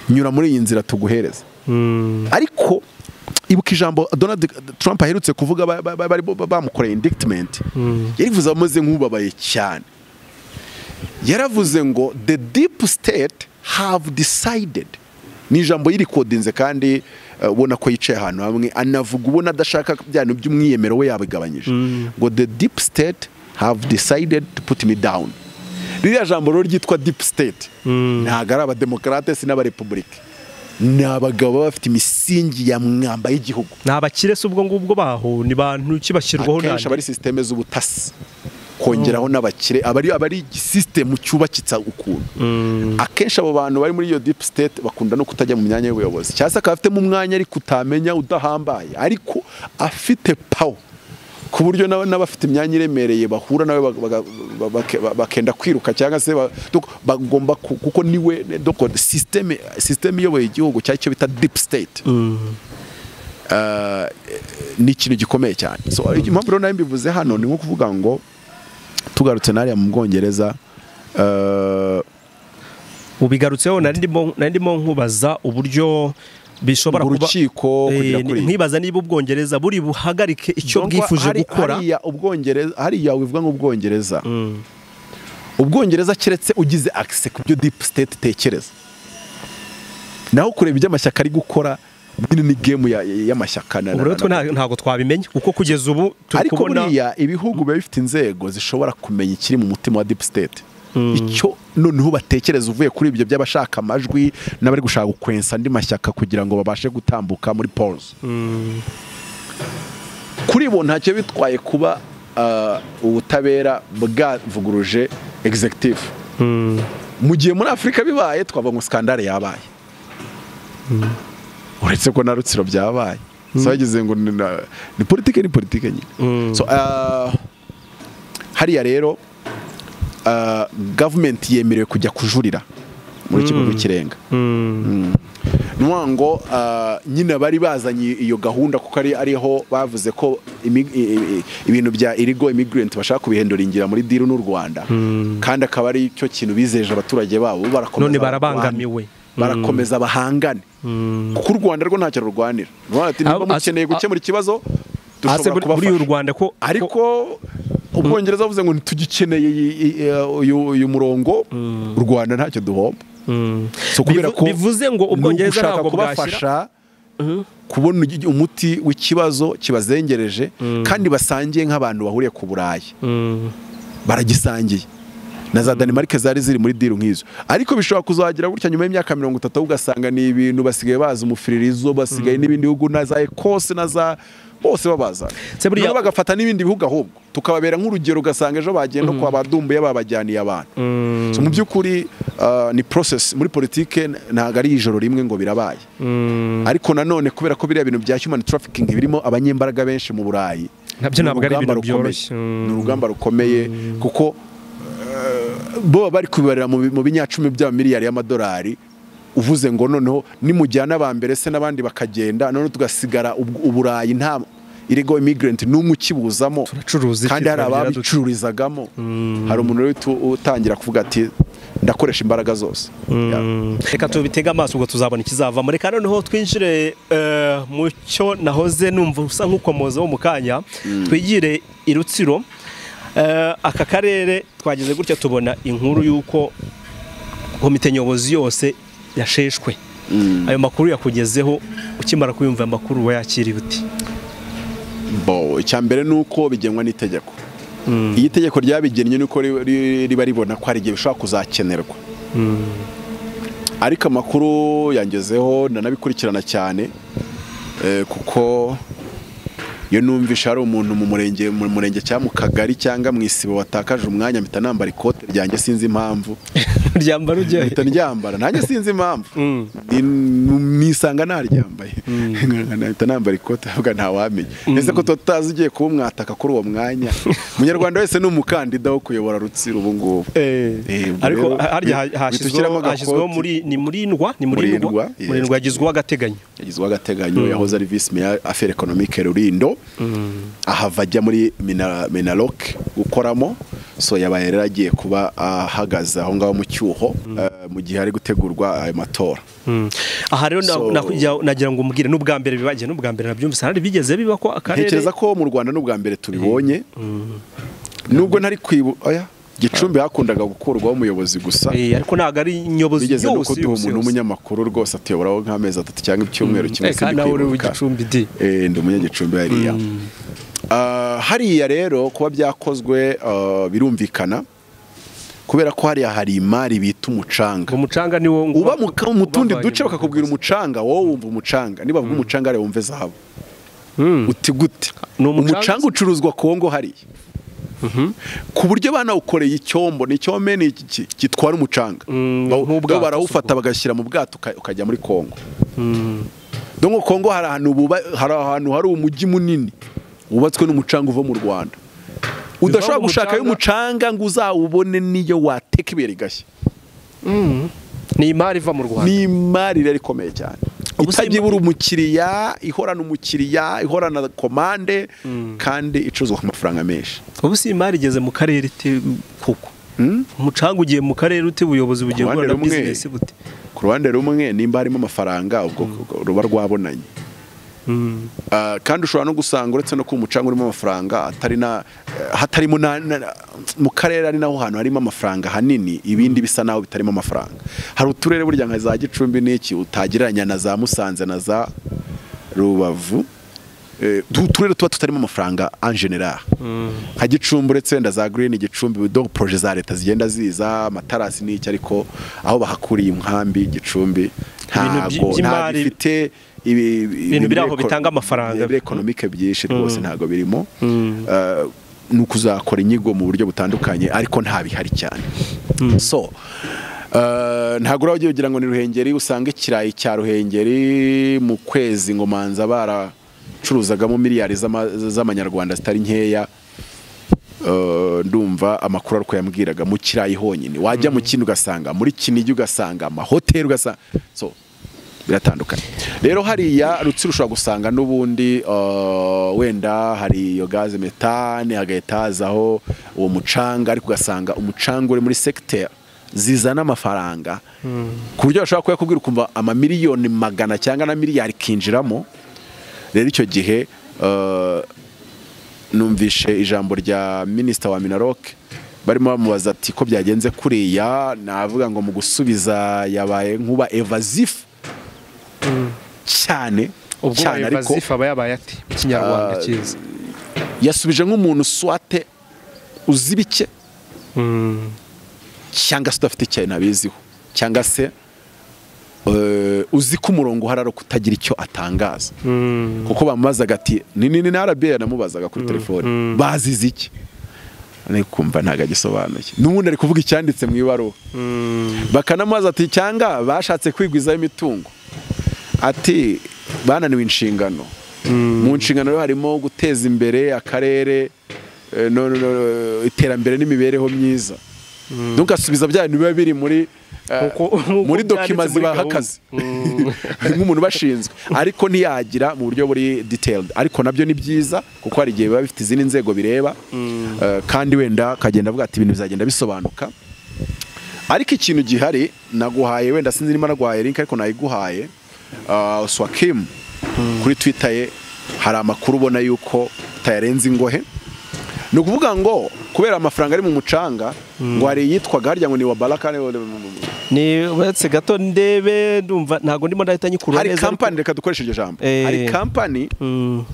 nyura muri iyi nzira tuguhereza Mm. ariko ibuka ijambo donald trump aherutse kuvuga ba- ba- ba- bari bo- bamukoreye indictment yarivuze ameze nk'ubabaye cyane yaravuze ngo the deep state have decided ni ijambo yirikodinze kandi eh, ubona ko yicaye ahantu hamwe anavuga ubona adashaka byanu by'umwiyemero we yabigabanyije ngo the deep state have decided to put me down ririya jambo rero ryitwa deep state ntabwo ari abademokarate si n'abarepublike ni abagabo baba bafite imisingi ya mwamba y'igihugu ni abakire si ubwo ngubwo baho ni bantu ki bashyirwaho akenshi aba ari sisiteme z'ubutasi kongeraho n'abakire aba ari- aba ari sisitemu cyubakitsa ukuntu akenshi abo bantu bari muri iyo deep state bakunda no kutajya mu myanya y'ubuyobozi cyangwa se akaba afitemo umwanya ariko utamenya udahambaye ariko afite pawo ku buryo n'aba- n'abafite imyanya iremereye bahura nawe baga- baga- bake- bakenda kwiruka cyangwa se ba- doko- bagomba ku- kuko niwe doko sisiteme sisiteme iyoboye igihugu cyangwa icyo bita deep state ni ikintu gikomeye cyane so impamvu rero nayo mbivuze hano ni nko kuvuga ngo tugarutse n'ariya mu bwongereza eh, ubigarutseho nari ndimo- nari ndimo nkubaza uburyo bishobora mu kuba rukiko Eh, kugera ni- kuri iyi. nkibaza niba ubwongereza buri buhagarike icyo Cyangwa bwifuje hari- gukora hariya ubwongereza hariya wivuga nk'ubwongereza ubwongereza keretse ugize akise ku byo deep state itekereza naho kureba ibyo amashyaka ari gukora nyine ni game ya- ya- y'amashyaka na- ubu rero na- twe na- nta- ntabwo twabimenya kuko kugeza ubu turi ariko kubona buriya ibihugu biba bifite inzego zishobora kumenya ikiri mu mutima wa deep state icyo noneho batekereza uvuye kuri ibyo by'abashaka amajwi n'abari gushaka gukwensa andi mashyaka kugira ngo babashe gutambuka muri polls kuri bo ntacyo bitwaye kuba ah, ubutabera bwavuguruje executive mu gihe muri afurika bibaye twavuga ngo skandale yabaye uretse ko na rutsiro byabaye so bageze ngo ni na- ni politike ni politike nyine so ah, hariya rero ah, gavumenti yemerewe kujya kujurira muri kigo cy'irenga ni ukuvuga ngo ah, nyine bari bazanye iyo gahunda kuko ari ariho bavuze ko imi- i- i- ibintu bya irigo imigirenti bashaka kubihindura ingira muri diru n'u rwanda kandi akaba ari cyo kintu bizeje abaturage babo barakomeza none barabangamiwe barakomeza bahangane kuko u rwanda rwo ntacyo rurwanira U Rwanda ati, niba Abo- mukeneye ase- gukemura ikibazo hasi dushobora buri- buriya u kubafasha rwanda ko ko- ariko ubwongereza bavuze ngo ntitugikeneye iyi- iyi- uyu uyu murongo u rwanda ntacyo duhomba so kubera Bivu- ko bivuze ngo ni ubwongereza ugushaka ntabwo bwashyira kubafasha kubona ugi- umuti w'ikibazo kibazengereje kandi basangiye nk'abantu bahuriye ku burayi baragisangiye na za danimarike zari ziri muri diru nk'izo ariko bishobora kuzagira gutya nyuma y'imyaka mirongo itatu ugasanga ni ibintu basigaye bazi umufiririzo basigaye n'ibindi bihugu na za ekose na za bose babazana Se buriya- nabo bagafata n'ibindi bihugu ahubwo tukababera nk'urugero ugasanga ejo bagenda kwa badumbuye babajyaniye abantu So, mu by'ukuri ah, ni process muri politike ntabwo ari ijoro rimwe ngo birabaye ariko nanone kubera ko biriya bintu bya human trafficking birimo abanyembaraga benshi mu burayi Nabyo ni ntabwo ari urugamba ibintu rukomeye. byoroshye. Mm. ni urugamba rukomeye kuko eh, bo bari kubibarira mu bi- mu binyacumi by'amamiliyari y'amadolari uvuze ngo noneho nimujyana aba mbere se n'abandi bakagenda noneho tugasigara ubw- uburayi nta irego immigrant n'umwe ukibuzamo Turacuruza iki, kandi hari turagira dute. ababicururizagamo hari umuntu rero utu- utangira kuvuga ati ndakoresha imbaraga zose Yeah. reka tubitege amaso ubwo tuzabona ikizavamo reka noneho twinjire eh, mu cyo nahoze numva usa nk'ukomozaho mu kanya twigire i rutsiro Eh, aka karere twageze gutya tubona inkuru y'uko komite nyobozi yose yasheshwe ayo makuru yakugezeho ukimara kuyumva ayo makuru uba yakiriye uti bo icyambere ni uko bigenwa n'itegeko iyo itegeko ryabigennye ni uko ri- ri- riba ribona ko hari igihe bishobora kuzakenerwa ariko amakuru yangezeho ndanabikurikirana cyane eh, kuko iyo numvisha hari umuntu mu murenge mu murenge cyangwa mu kagari cyangwa mu isibo watakaje umwanya mpita nambara ikote ryanjye sinzi impamvu ryambara ujyayo mpita ryambara nanjye sinzi impamvu Mm. Ni- nisanga ntaryambaye mpita nambara ikote avuga ntawamenya ese ko tuba tutazi ugiye kuba umwataka kuri uwo mwanya umunyarwanda wese ni umukandida wo kuyobora rutsiro ubu ngubu Eh, Eh, ubwo ariko rero, harya ha- bi- bitushyiramo hashyizweho agakoti. hashyizweho muri ni muri ndwa ni muri Muri ndwa Ndwa, muri yes. ndwa yagizweho agateganyo yagizweho agateganyo yahoze ari visi meya afere ekonomike rurindo ahava ajya muri Mina- minaloc gukoramo so yabaye rero agiye kuba ahagaze aho ngaho mu cyuho eh, mu gihe hari gutegurwa ayo matora aha rero na- So- nakujya- nagira ngo umbwire n'ubwa mbere bibagiye n'ubwa mbere nabyumvise hari bigeze biba ko akarere ntekereza ko mu rwanda n'ubwa mbere tubibonye nubwo ntari kwibu oya gicumbi hakundaga gukurwaho umuyobozi gusa Eh, ariko ntabwo ari nyobozi bigeze no yose kuduha yose umuntu yose. w'umunyamakuru rwose atuyoboraho nk'amezi atatu cyangwa icyumweru kimwe Eh, kandi nawe uri igicumbi di Eh, ndi umunyagicumbi hariya Ah, hariya rero kuba byakozwe ah, birumvikana kubera ko hariya hari imari bita umucanga ngo umucanga ni wo uba mu ka- mu tundi ubavanye duce mu bakakubwira nyobozi. umucanga wowe wumva umucanga niba bavuga umucanga hariya wumve zahabu uti gute Ni umucanga umucanga ucuruzwa kongo hariya ku buryo banawukoreye icyombo ni icyome ni iki- iki- gitwara umucanga Mm, Bawu- nk'ubwato bo barawufata bagashyira mu bwato uka- ukajya muri kongo donko kongo hari ahantu buba- hari ahantu hari umujyi munini wubatswe n'umucanga uva mu rwanda udashobora mu gushaka y'umucanga ngo uzawubone niyo wateka ibuye rigashya ni imari iva mu rwanda ni imari rero ikomeye cyane Ubu se itabyibura umukiriya ihorana umukiriya ihorana komande kandi icuruzwa ku mafaranga menshi ubu si imari igeze mu karere ite kuko Hmm? umucanga ugiye mu karere ute ubuyobozi bugiye Ku ruhande guhura na rumwe. bizinesi bute ku ruhande rumwe nimba harimo amafaranga ubwo ruba rwabonanye Ah, kandi ushobora no gusanga uretse no kuba umucanga urimo amafaranga atari na eh, hatarimo na- na- mu karere ari naho hantu harimo amafaranga hanini ibindi bisa naho bitarimo amafaranga hari uturere burya nka za gicumbi n'iki utagereranya na za musanze na za rubavu Eh, tu- uturere tuba tutarimo amafaranga en general nka gicumbi uretse wenda za green gicumbi do proje za leta zigenda ziza amatarasi n'iki ariko aho bahakuriye inkambi gicumbi Ibintu by- ntago ntabwo by'imari- ifite ibi- Ibintu biri aho bire- bitanga amafaranga. bire- ekonomike byinshi rwose ntabwo birimo Eh, ni ukuzakora inyigo mu buryo butandukanye ariko nta bihari cyane so eh, ntabwo uraba ugiye ugira ngo ni ruhengeri usange ikirayi cya ruhengeri mu kwezi ngo manza baracuruzagamo miliyari z'ama- z'amanyarwanda zitari nkeya Eh, ndumva amakuru ariko yambwiraga mu kirayi honyine wajya mu kindi ugasanga muri kinigi ugasanga amahoteli ugasanga so biratandukanye rero hariya rutsiro ushobora gusanga n'ubundi eh, wenda hari iyo gaze metane hagahita hazaho uwo mucanga ariko ugasanga umucanga uri muri segiteri zizana amafaranga ku buryo bashobora kuyakubwira ukumva amamiliyoni magana cyangwa na miliyari kinjiramo rero icyo gihe eh, numvishe ijambo rya minisita wa minarok barimo bamubaza ati ko byagenze kuriya navuga ngo mu gusubiza yabaye nkuba evazif cyane ubwo cyane ariko abayobozi aba yabaye ati mu kinyarwanda Ah, cyiza yasubije nk'umuntu swate uzi bike cyangwa se udafite ikintu abiziho cyangwa se eh, uzi ko umurongo uhari ari ukutagira icyo atangaza kuko bamubazaga ati ni nini na arabiya namubazaga kuri telefone bazize iki Nari kumva ntabwo agisobanuye n'ubundi ari kuvuga icyanditse mu ibaruwa bakanamubaza ati cyangwa bashatse kwigwizaho imitungo ati bananiwe inshingano mu nshingano rero harimo guteza imbere akarere eh, no- no- no- iterambere n'imibereho myiza ntugasubiza bya bintu biba biri muri eh, Uko- uko muri dokima byanditse muri zibaha gahunda. akazi nk'umuntu ubashinzwe ariko ntiyagira mu buryo buri detailed ariko nabyo ni byiza kuko hari igihe biba bifite izindi nzego bireba Eh, kandi wenda akagenda avuga ati ibintu bizagenda bisobanuka ariko ikintu gihari naguhaye wenda sinzi niba naguhaye link ariko nayiguhaye uh, swakim kuri twitter ye hari amakuru ubona yuko utayarenze ingohe ni ukuvuga ngo kubera amafaranga ari mu mucanga ngo hari iyitwaga harya ngo ni wa baraka ni uretse gato ndebe ndumva ntabwo ndimo ndahita nyikura hari neza ariko- kampani reka dukoreshe iryo jambo Eh. hari kampani Mm.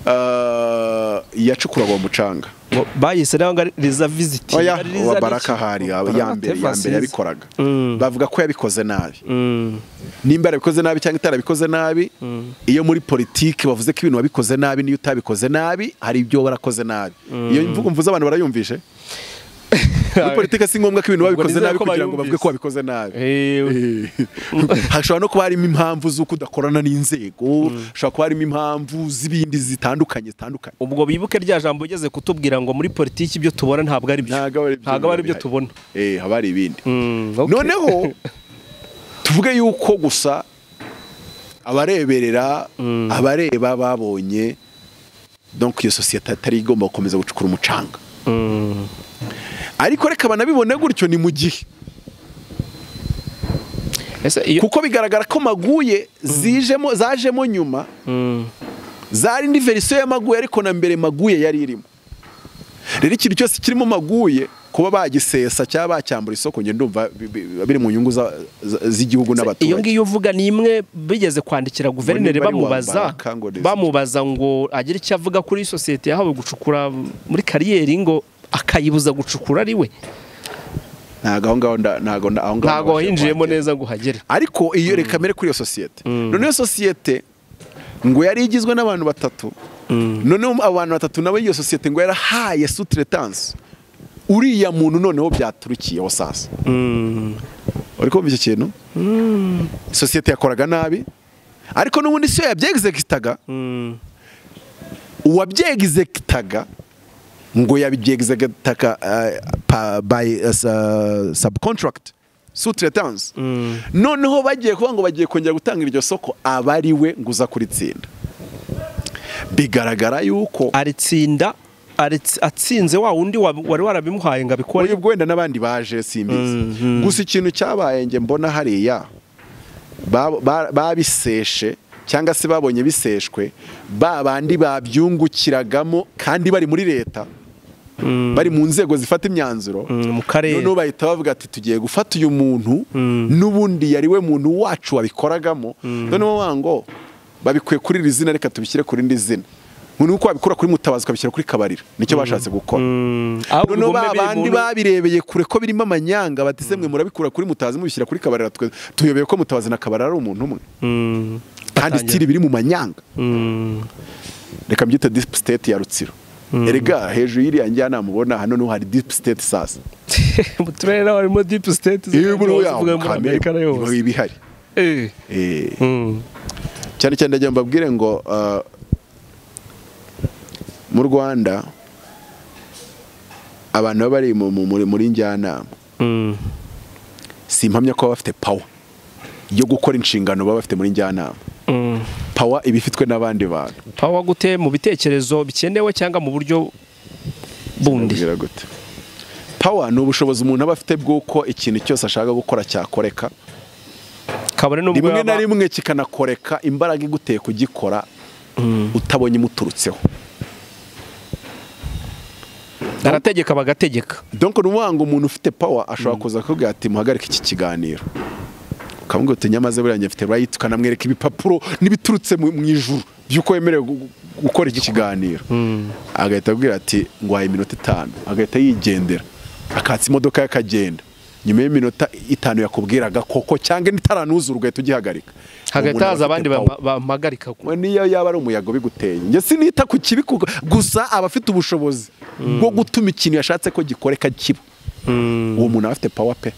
uh, yacukuraga uwo mucanga Ngo bayise nawe ngo ari riza visiti oya wa baraka hari ya mbere ya mbere yabikoraga Mm. bavuga ko yabikoze nabi nimba yarabikoze nabi cyangwa itarabikoze nabi iyo muri politiki bavuze ko ibintu wabikoze nabi n'iyo utabikoze nabi hari ibyo warakoze nabi iyo mvugo mvuze abantu barayumvishe muri politiki si ngombwa ko ibintu Ubwo wabikoze nizere nabi ko kugira ngo bayumvise. bavuge ko wabikoze nabi hashobora no kuba harimo impamvu z'uko udakorana n'inzego hashobora kuba harimo impamvu z'ibindi zitandukanye zitandukanye ubwo bibuke rya jambo ugeze kutubwira ngo muri politiki ibyo tubona ntabwo ari byo ntabwo ntabwo ari byo bihari. tubona Eh, haba hari ibindi Mm, okay. noneho tuvuge yuko gusa abareberera abareba babonye donc iyo sosiyete atari igomba gukomeza gucukura umucanga Mm. ariko reka banabibone gutyo ni mu gihe ese iyo kuko bigaragara ko maguye zijemo zajemo nyuma Mm. zari indi verisiyo ya maguye ariko na mbere maguye yari irimo rero ikintu cyose kirimo maguye kuba bagisesa cyangwa bacyambura isoko njye ndumva bi- bi- biba biri mu nyungu za- za- z'igihugu n'abaturage iyo ngiyo uvuga ni imwe bigeze kwandikira guverineri niba ari uwa bamubaza Baraka ngo rizwi. bamubaza ngo agire icyo avuga kuri iyi sosiyete yahawe gucukura muri kariyeri ngo akayibuza gucukura ari we ntago aho ngaho nda- ntago nda- aho ngaho ntabwo nabashije wayinjiyemo kuhagera. neza ngo uhagere ariko iyo reka mbere kuri iyo sosiyete noneho iyo sosiyete ngo yari igizwe n'abantu batatu noneho abo bantu batatu nabo iyo sosiyete ngo yarahaye sutiretanse uriya muntu noneho byaturukiyeho sasa uri kumva icyo kintu sosiyete yakoraga nabi ariko n'ubundi si yo yabyegizegitaga uwabyegizegitaga ngo yabyegizegitaka by uh, sa- subcontract sutretanse noneho bagiye kuvuga ngo bagiye kongera gutanga iryo soko aba ari we ngo uza kuritsinda bigaragara yuko aritsinda aritsi- atsinze wa wundi wa- wari warabimuhaye ngo abikore ubwo wenda n'abandi baje simbizi gusa ikintu cyabaye nge mbona hariya ba- ba- babiseshe cyangwa se babonye biseshwe ba bandi babyungukiragamo kandi bari muri leta bari mu nzego zifata imyanzuro Mm, mu karere noneho bahita bavuga ati tugiye gufata uyu muntu n'ubundi yari we muntu wacu wabikoragamo noneho bavuga ngo babikuye kuri iri zina reka tubishyire ku rindi zina uko wabikura kuri mutabazi ukabishyira kuri kabarira nicyo bashatse gukora Mm, ahubwo noneho urugomo ba biri mu bandi ntu- babirebeye kure ko birimo amanyanga batise mwe murabikura kuri mutazi mubishyira kuri kabarira twe tuyobeye ko mutabazi na kabarira ari umuntu umwe Mm, kandi batangira. stili biri mu manyanga Mm, reka mbyite deep state ya rutsiro erega hejuru y'iriya njyanama ubona hano niho hari deep state sasa mu turere naho harimo deep state iyo muri zose yaho zivuga muri kamere Amerika na yose. iba ibihari Eh. Eh, Mm. cyane cyane ndagira ngo mbabwire ngo ah, mu rwanda abantu baba bari mu- mu- muri muri njyanama Mm. si impamya ko baba bafite pawa yo gukora inshingano baba bafite muri njyanama Mm. pawa iba ifitwe n'abandi bantu pawa gute mu bitekerezo bikenewe cyangwa mu buryo bundi Mbwira gute pawa ni ubushobozi umuntu aba afite bw'uko ikintu cyose ashaka gukora cyakoreka kabone n'ubwo rimwe na yaba- rimwe kikanakoreka imbaraga iguteye kugikora utabonye imuturutseho barategeka bagategeka donko ni ukuvuga ngo umuntu ufite pawa ashobora kuza akakubwira ati muhagarike iki kiganiro ukamubwira uti nyamaze buriya njye mfite rayiti ukanamwereka ibipapuro n'ibiturutse mu mu ijuru by'uko wemerewe gu- gu- gukora iki kiganiro agahita abwira ati ngwaye iminota itanu agahita yigendera akatsa imodoka ye akagenda nyuma y'iminota itanu yakubwiraga koko cyangwa itaranuzura ugahita ugihagarika hagati Umuntu haza aba abandi afite power. bama- bampagarika We niyo yaba ari umuyaga ubiguteye njye sinita ku kibi kuko- gusa aba afite ubushobozi bwo gutuma ikintu yashatse ko gikoreka kiba uwo muntu aba afite pawa pe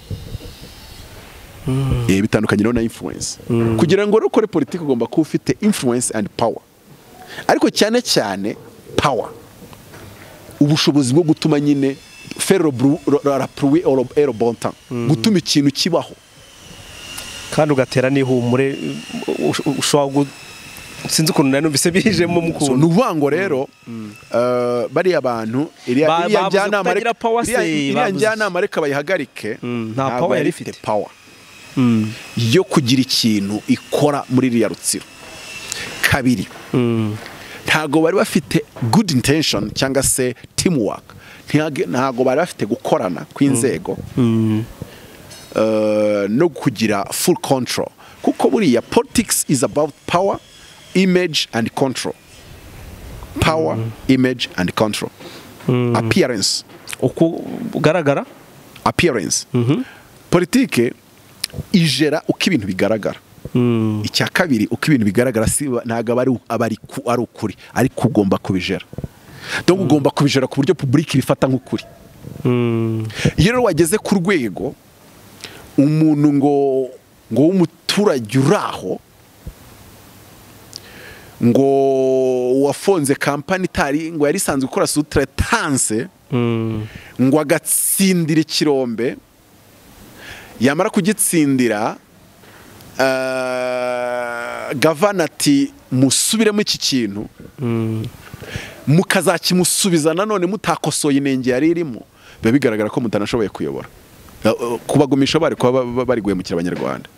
Eh, bitandukanye rero na influence kugira ngo rero ukore politiki ugomba kuba ufite influence and power ariko cyane cyane power ubushobozi bwo gutuma nyine ferro bru- ro- ra- rapui oro- ero bontan gutuma ikintu kibaho kandi ugatera n'ihumure ush- ushobora gu- sinzi ukuntu nari numvise bijemo so mukuntu ni ukuvuga ngo rero eh, bariya bantu Ba- iriya iriya bavuze njyanama kutagira reka- power se, iriya- iriya bavuze- njyanama reka bayihagarike Mm, nta ntabwo power yari yari ifite ifite. power yo kugira ikintu ikora muri ririya rutsiro kabiri ntago bari bafite good intention cyangwa se teamwork Ntiage- ntago bari bafite gukorana kw'inzego eh, no kugira full control kuko buriya politics is about power image and control power image and control appearance uko ugaragara appearance politike ijera uko ibintu bigaragara icya kabiri uko ibintu bigaragara si ntabwo aba ari u- aba ari ku- ari ukuri ariko ugomba kubijera donc ugomba kubijera ku buryo public bifata nk'ukuri iyo rero wageze ku rwego umuntu ngo ngo w'umuturage uri aho ngo wafonze kampani itari ngo yari isanzwe ikora sutretanse ngo agatsindira ikirombe yamara kugitsindira eh, gavana ati musubiremo iki kintu mukazakimusubiza nanone mutakosoye inenge yari irimo biba bigaragara ko mutanashoboye kuyobora Eh, eh, kubagumisha bari kuba ba- ba- bari guhemukira abanyarwanda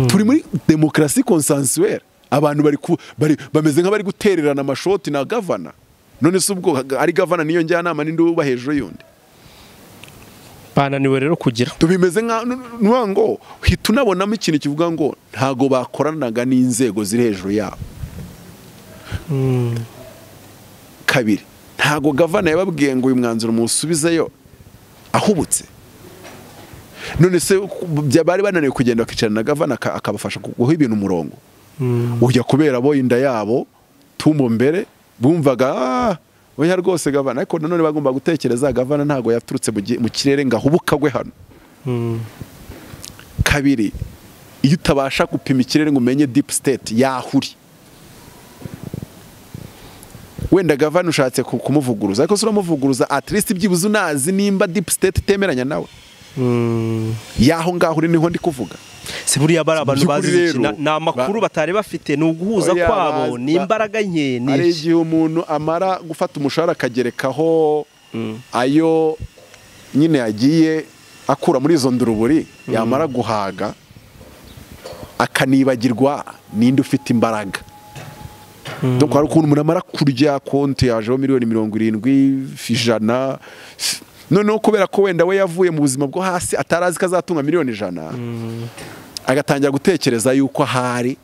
turi muri demokarasi konsansuwere abantu bari ku- bari- bameze nk'abari gutererana amashoti na gavana none se ubwo ari gavana n'iyo njyanama n'indi uba hejuru y'undi bananiwe rero kugira tubimeze nk'uwa ngo hita unabonamo ikintu kivuga ngo ntago bakoranaga n'inzego ziri hejuru yabo kabiri ntago gavana yababwiye ngo uyu mwanzuro muwusubizeyo ahubutse none se ku- bari bananiwe kugenda bakicarana na gavana aka- akabafasha ku- guha ibintu umurongo ujya kubera bo inda yabo tumbo mbere bumvaga "Ah, oya rwose gavana ariko nanone bagomba gutekereza gavana ntago yaturutse mu gi- mu kirere ngo ahubukagwe hano kabiri iyo utabasha gupima ikirere ngo umenye deep state yahuri wenda gavana ushatse ku- kumuvuguruza ariko se uramuvuguruza at least byibuze unazi nimba deep state itemeranya nawe yaho ngaho uri niho ndi kuvuga si buriya bari abantu By'ukuri bazi rero, iki Na- ni amakuru ba- batari bafite ni uguhuza Oya, kwabo ba- ni imbaraga nke ni hari iki igihe umuntu amara gufata umushahara akagerekaho ayo nyine yagiye akura muri izo nduruburi yamara guhaga akanibagirwa ninde ufite imbaraga dore hari ukuntu umuntu amara kurya konti yajeho miliyoni mirongo irindwi ijana noneho kubera ko wenda we yavuye mu buzima bwo hasi atari azi ko azatunga miliyoni ijana agatangira gutekereza yuko ahari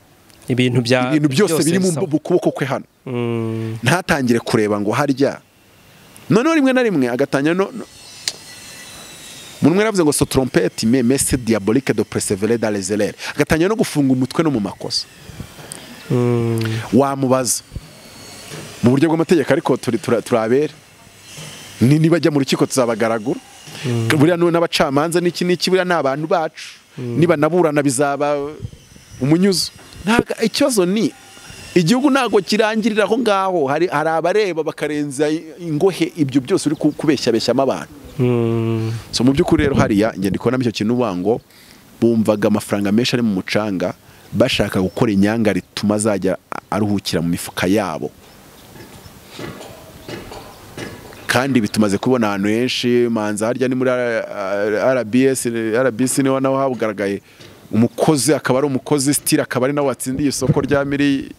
ibintu bya ibintu byose biri mu bisaba. mu kuboko kwe hano Mm. ntatangire kureba ngo harya noneho rimwe na rimwe agatangira no no- munwe yaravuze ngo sotrompete me messe diabolique de perseverer dans les erreurs agatangira no gufunga umutwe no mu makosa wamubaza mu buryo bw'amategeko ariko turi tura- turabere ni niba ajya mu rukiko tuzabagaragura buriya nu- n'abacamanza n'iki n'iki buriya ni abantu bacu niba naburana bizaba umunyuzo ntabwo ikibazo ni igihugu ntabwo kirangirira aho ngaho hari hari abareba bakarenza ingohe ibyo byose uri ku- kubeshyabeshyamo abantu so mu by'ukuri rero hariya ngenda ikora icyo kintu uvuga ngo bumvaga amafaranga menshi ari mu mucanga bashaka gukora inyanga rituma azajya a- aruhukira mu mifuka yabo kandi bitumaze kubona ahantu henshi manza harya ni muri RBS RBC niho naho habugaragaye umukozi akaba ari umukozi sitira akaba ari nawe watsindiye isoko rya miri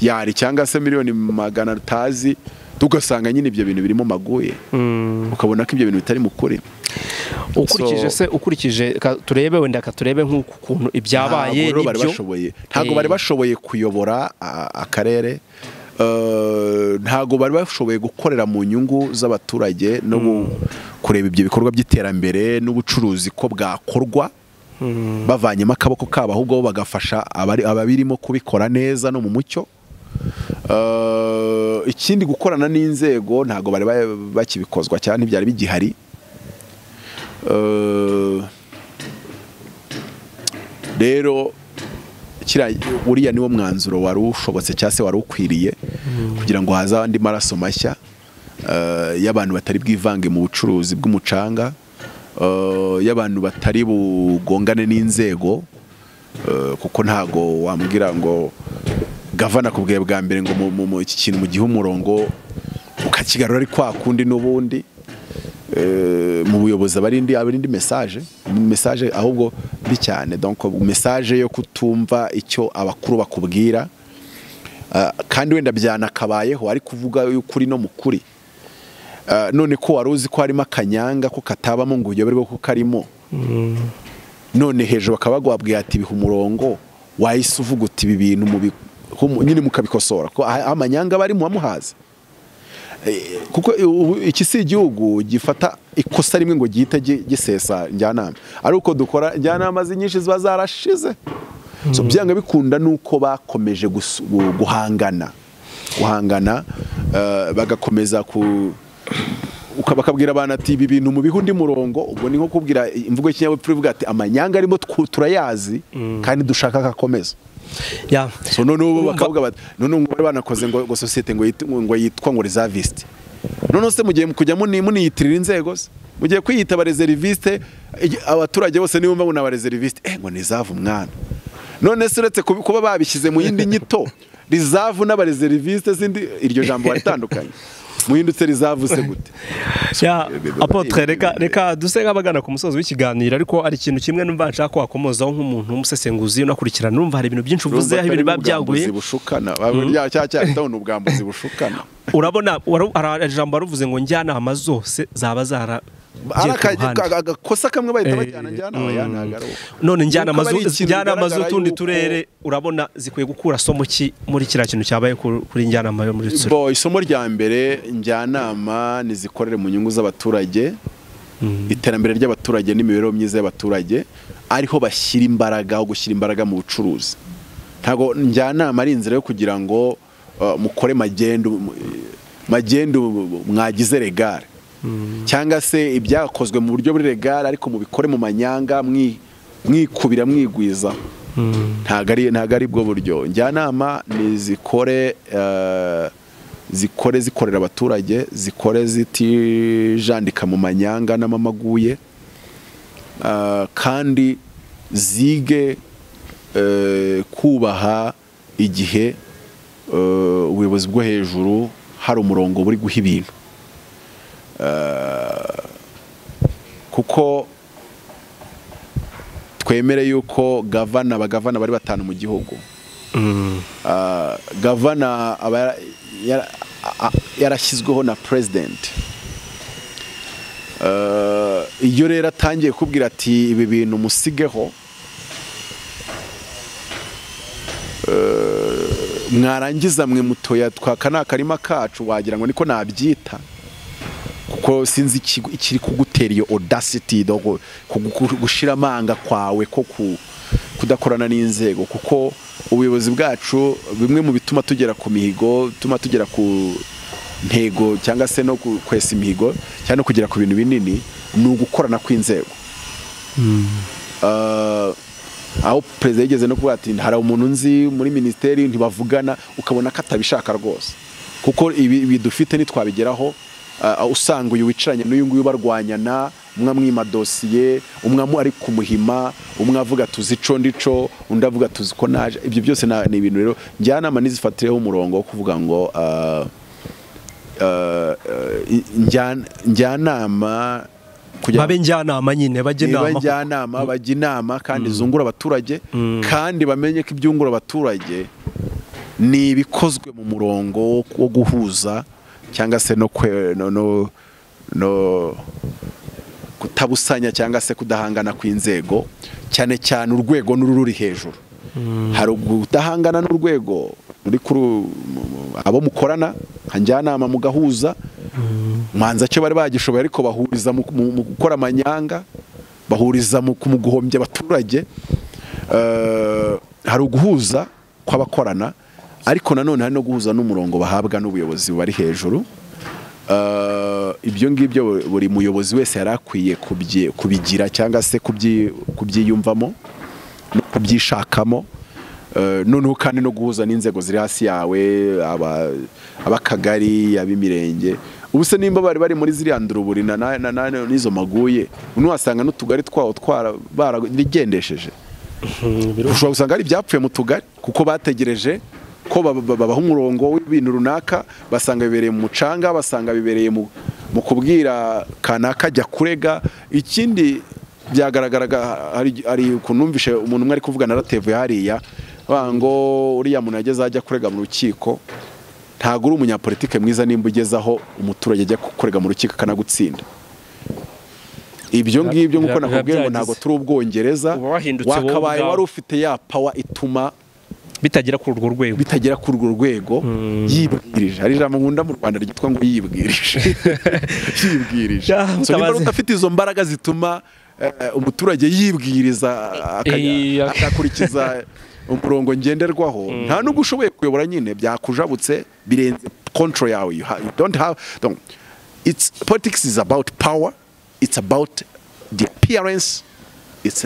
yari cyangwa se miliyoni magana atazi tugasanga nyine ibyo bintu birimo maguye ukabona ko ibyo bintu bitari mu kuri ukurikije se ukurikije ka- turebe wenda katurebe nk'uku kuntu ibyabaye Ntabwo rero bari n'ibyo bashoboye ntabwo Eh. bari bashoboye kuyobora a- akarere Eh, ntabwo bari bashoboye gukorera mu nyungu z'abaturage no gu- kureba ibyo bikorwa by'iterambere n'ubucuruzi ko bwakorwa bavanyemo akaboko kabo ahubwo bo bagafasha abari- ababirimo kubikora neza no mu mucyo Eh, ikindi gukorana n'inzego ntabwo bari ba- bakibikozwa cyane ntibyari bigihari Eh, rero kiriya- uriya niwo mwanzuro wari ushobotse cyangwa se wari ukwiriye kugira ngo haze andi maraso mashya eh, y'abantu batari bwivange mu bucuruzi bw'umucanga eh, y'abantu batari bugongane n'inzego eh, kuko ntago wambwira ngo gavana ku bwawe bwa mbere ngo mu- mu- mu- iki kintu mugihe umurongo ukakigarura ari kwa kundi n'ubundi eh, mu buyobozi aba ari indi aba ari indi message message ahubwo mbi cyane donc message yo kutumva icyo abakuru bakubwira Ah, kandi wenda byanakabayeho ari kuvuga y'ukuri no mu kuri Ah, none ko wari uzi ko harimo akanyanga ko katabamo ngo uyoberwe ko karimo none hejuru bakaba bagwabwiye ati biha umurongo wahise uvuga uti ibi bintu mu bi- humu- nyine mukabikosora ko ah- amanyanga aba ari muhamuhaze kuko ubu iki si igihugu gifata ikosa rimwe ngo gihite gi- gisesa njyanama ari uko dukora njyanama nyinshi ziba zarashize so byanga bikunda ni uko bakomeje gusu- gu- guhangana guhangana eh, bagakomeza ku uka- bakabwira abantu ati ibi bintu mu bihe undi murongo ubwo ni nko kubwira imvugo y'ikinyabupfura ivuga ati amanyanga arimo twu- turayazi kandi dushaka akakomeza ya so noneho ubu bakavuga bati noneho ngo bari banakoze ngo ngo sosiyete ngo yit- ngo yitwa ngo reserviste noneho se mugiye kujya muni- muniyitirira inzego se mugiye kwiyita abareseriviste abaturage bose nibumva ngo ni abareseriviste eh ngo ni zavu mwana none se uretse kubi- kuba babishyize mu yindi nyito rizavu n'abareseriviste zindi iryo jambo baritandukanye muhindutse rizavu se gute ya biba- apotre biba- reka biba- reka duse nk'abagana ku musozi w'ikiganiro ariko hari ikintu kimwe numva nshaka ko wakomozaho nk'umuntu w'umusesenguzi unakurikirana numva hari ibintu byinshi uvuze aho ibintu biba byaguye Ubwambuzi bushukana Bya- cya cya bita ngo ni ubwambuzi bushukana urabona waru- hari ijambo waruvuze ngo njyanama zose zaba zara ari giye ku aka- ruhande. aka- agakosa kamwe bahita Eh, bajyana njyana mm. aya ntabwo ari uko. none njyana Nuko aba ari ikintu bigaragara z'utundi yuko- turere urabona zikwiye gukura somo ki muri kiriya kintu cyabaye ku- kuri njyanama yo muri rutsiro Bo, isomo rya mbere njyanama nizikorere mu nyungu z'abaturage iterambere ry'abaturage n'imibereho myiza y'abaturage ariho bashyira imbaraga aho gushyira imbaraga mu bucuruzi ntabwo njyanama ari inzira yo kugira ngo uh, mukore magendu magendu mwagize regare cyangwa se ibyakozwe mu buryo buri regare ariko mubikore mu manyanga mwi- mwikubira mwigwizaho ntabwo ari ntabwo ari bwo buryo njyanama ni zikore eh, zikore zikorera abaturage zikore zitijandika mu manyanga n'amamaguye eh, kandi zige eh, kubaha igihe eh, ubuyobozi bwo hejuru hari umurongo buri guha ibintu kuko twemere yuko gavana abagavana bari batanu mu gihugu Ah, gavana aba yara- yara- a- a- yarashyizweho na president Eh, iyo rero atangiye kubwira ati ibi bintu musigeho eh, mwarangiza mwe mutoya twaka ni akarima kacu wagira ngo niko nabyita kuko sinzi ikigo- ikiri kugutera iyo audacity no gu- kugu- kugu- gushira amanga kwawe ko ku- kudakorana n'inzego kuko ubuyobozi bwacu bimwe mu bituma tugera ku mihigo bituma tugera ku ntego cyangwa se no ku- kwesa imihigo cyangwa no kugera ku bintu binini ni ugukorana kw'inzego Ah, aho perezida yigeze no kuvuga ati hari umuntu nzi muri minisiteri ntibavugana ukabona ko atabishaka rwose kuko ibi ibi dufite ntitwabigeraho ah, usanga uyu wicaranye n'uyu nguyu barwanyana umwe amwima dosiye umwe amu- ari kumuhima umwe avuga tuzi ico ndico undi avuga tuzi ko naje ibyo byose na- ni ibintu rero njyanama nizifatireho umurongo wo kuvuga ngo ah, ah, ah, njyan- njyanama kugira ngo- babe njyanama nyine bajye niba inama njyanama bajya inama kandi zungura abaturage kandi bamenye ko ibyungura abaturage ni ibikozwe mu murongo wo- wo guhuza cyangwa se no kwe- no- no- no kutabusanya cyangwa se kudahangana kw'inzego cyane cyane urwego n'ururi hejuru hari ukudahangana n'urwego muri kuri abo mukorana nka njyanama mugahuza manza cyo bari bagishoboye ariko bahuriza mu mu- mu gukora amanyanga bahuriza mu mu guhombya abaturage Eh, hari uguhuza kw'abakorana ariko nanone hari no guhuza n'umurongo bahabwa n'ubuyobozi bubari hejuru Eh, ibyo ngibyo buri muyobozi wese yari akwiye kubyi- kubigira cyangwa se kubyi- kubyiyumvamo no kubyishakamo Eh, noneho kandi no guhuza n'inzego ziri hasi yawe aba- ab'akagari ab'imirenge ubu se nimba bari bari muri ziriya nduruburi na na- na- na- n'izo maguye ubu wasanga n'utugari twawo twara baragendesheje ushobora gusanga hari ibyapfuye mu tugari kuko bategereje ko baba- babaha umurongo w'ibintu runaka basanga bibereye mu mucanga basanga bibereye mu mu kubwira kanaka ajya kurega ikindi byagaragaraga hari- hari ukuntu numvishe umuntu umwe ari kuvugana aratevuye hariya bavuga ngo uriya muntu yageze aho ajya kurega mu rukiko ntabwo uri umunyapolitike mwiza nimba ugeze aho umuturage ajya kurega mu rukiko akanagutsinda ibyo ngibyo nk'uko biba- nakubwiye ngo biba ntabwo byagize. turi ubwongereza Uba wahindutse wowe wakabaye ubwawe. wari ufite ya pawa ituma bitagera kuri urwo rwego bitagera kuri urwo rwego yibwirije hari ijambo nkunda mu rwanda ryitwa ngo yibwirije yibwirije Ya, so niba mutabazi. ari udafite izo mbaraga zituma eh, umuturage yibwiriza akajya- Eh, ak- agakurikiza umurongo ngenderwaho nta nubwo ushoboye kuyobora nyine byakujabutse birenze control yawe you ha- you don't have don't. It's, politics is about power it's about the appearance it's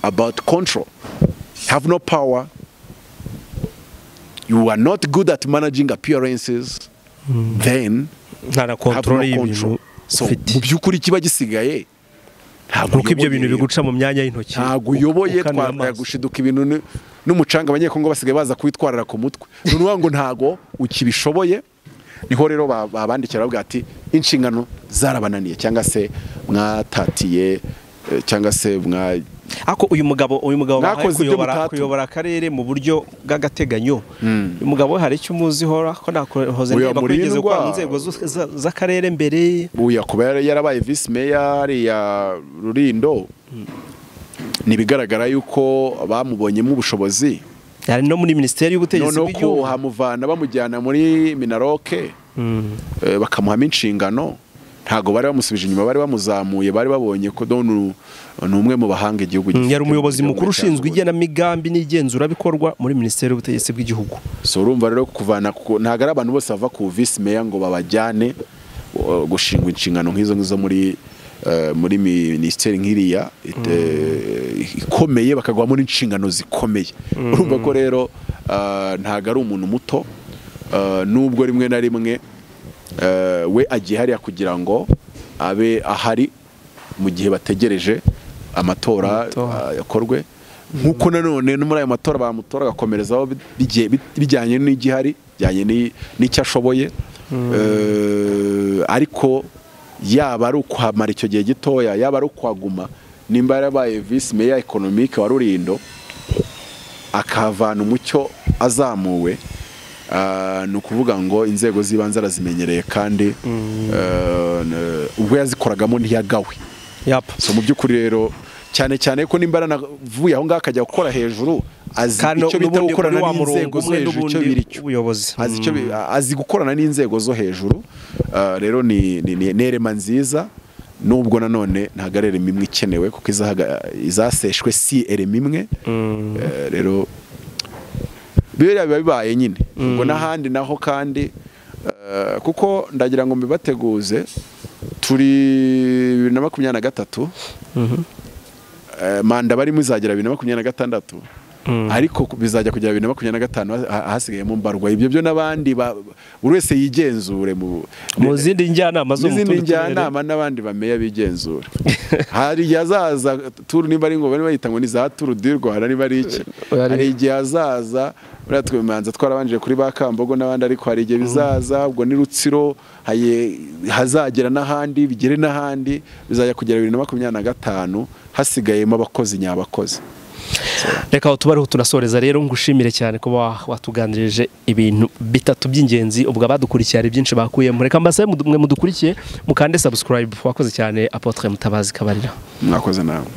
about control have no power you are not good at managing appearances then nta have na no kontorore y'ibintu control so mu ufite byukuri kiba gisigaye ntabwo nuko ibyo bintu uyoboye. biguca mu myanya y'intoki ntabwo uyoboye ukanuye twambaye amaso. gushiduka ibintu ni- n'umucanga abanyekongo basigaye baza kuwitwarira ku mutwe ni ukuvuga ngo ntabwo ukibishoboye niho rero ba- babandikira bavuga ati inshingano zarabananiye cyangwa se mwatatiye eh, cyangwa se mwa ariko uyu mugabo uyu mugabo bahaye Mwakoze ibyo kuyobora mutatu. kuyobora akarere mu buryo bw'agateganyo uyu mugabo we hari icyo umuziho ko nakoze Oya, niba ko yigeze Murindwa. gukora mu nzego zose za- z'akarere mbere uya kuba yara- yarabaye visi meya hariya rurindo ni ibigaragara yuko bamubonyemo ubushobozi yari no muri minisiteri y'ubutegetsi noneho bw'igihugu kuhamuvana bamujyana muri minaroke Mm. eh, bakamuhamo inshingano ntabwo bari bamusubije inyuma bari bamuzamuye bari babonye ko donu ni umwe mu bahanga igihugu Mm, yari umuyobozi gifite mu gihugu mukuru ushinzwe cyabonye. igenamigambi n'igenzurabikorwa muri minisiteri y'ubutegetsi bw'igihugu so urumva rero kuvana ku- ntabwo ari abantu bose bava ku visi meya ngo babajyane uh, gushingwa inshingano nk'izo ngizo muri uh, muri minisiteri nk'iriya it- eh, ikomeye bakagwamo n'inshingano zikomeye urumva ko rero uh, ntabwo ari umuntu muto uh, nubwo rimwe na rimwe uh, we agiye hariya kugira ngo abe ahari mu gihe bategereje amatora Amatora. uh, yakorwe nk'uko nanone no muri ayo matora bamutora agakomerezaho bi- bigiye- bi- bijyanye n'igihari bijyanye n'i- n'icyo ashoboye Eh, ariko yaba ari ukuhamara icyo gihe gitoya yaba ari ukuhaguma nimba yarabaye visi meya ekonomike wa rurindo akahavana umucyo azamuwe Ah, ni ukuvuga ngo inzego z'ibanze arazimenyereye kandi eh, n- ubwo yazikoragamo ntiyagawe yapa so mu by'ukuri rero cyane cyane ko nimba aranavuye aho ngaho akajya gukora hejuru azi kandi icyo bita n'ubundi gukorana kuri wa murongo n'inzego zo umwe hejuru icyo n'ubundi biri cyo w'ubuyobozi azi icyo bi- azi gukorana n'inzego zo hejuru Ah, rero ni ni- ni nerema nziza nubwo nanone ntabwo ari erema imwe ikenewe kuko izahaga- izaseshwe si erema imwe Eh, rero biriya biba bibaye nyine ubwo n'ahandi naho kandi eh, kuko ndagira ngo mbibateguze turi bibiri na makumyabiri na gatatu eh, manda barimo izagera bibiri na makumyabiri na gatandatu ariko ku- bizajya kugera bibiri na makumyabiri na gatanu ha- ha- hasigayemo mbarwa ibyo byo n'abandi ba- buri wese yigenzure mu mu zindi njyanama zo mu n'izindi tundi turere. njyanama n'abandi bameya bigenzura hari igihe hazaza turu nimba ari ngombwa niba yita ngo ni za turu di rwanda niba ari iki Oya, hari igihe hazaza buriya twemanza twarabanjije kuri ba kambogo n'abandi ariko hari igihe bizaza ubwo ni rutsiro haye- hazagera n'ahandi bigere n'ahandi bizajya kugera bibiri na makumyabiri na gatanu hasigayemo abakozi nyabakozi reka aho tuba ariho tunasoreza rero ngushimire cyane kuba watuganirije ibintu bitatu by'ingenzi ubwo abadukurikiye hari byinshi bakuyemo reka mbasabe mudu- mwe mudukurikiye mukande subscribe wakoze cyane apotre mutabazi kabarira mwakoze nawe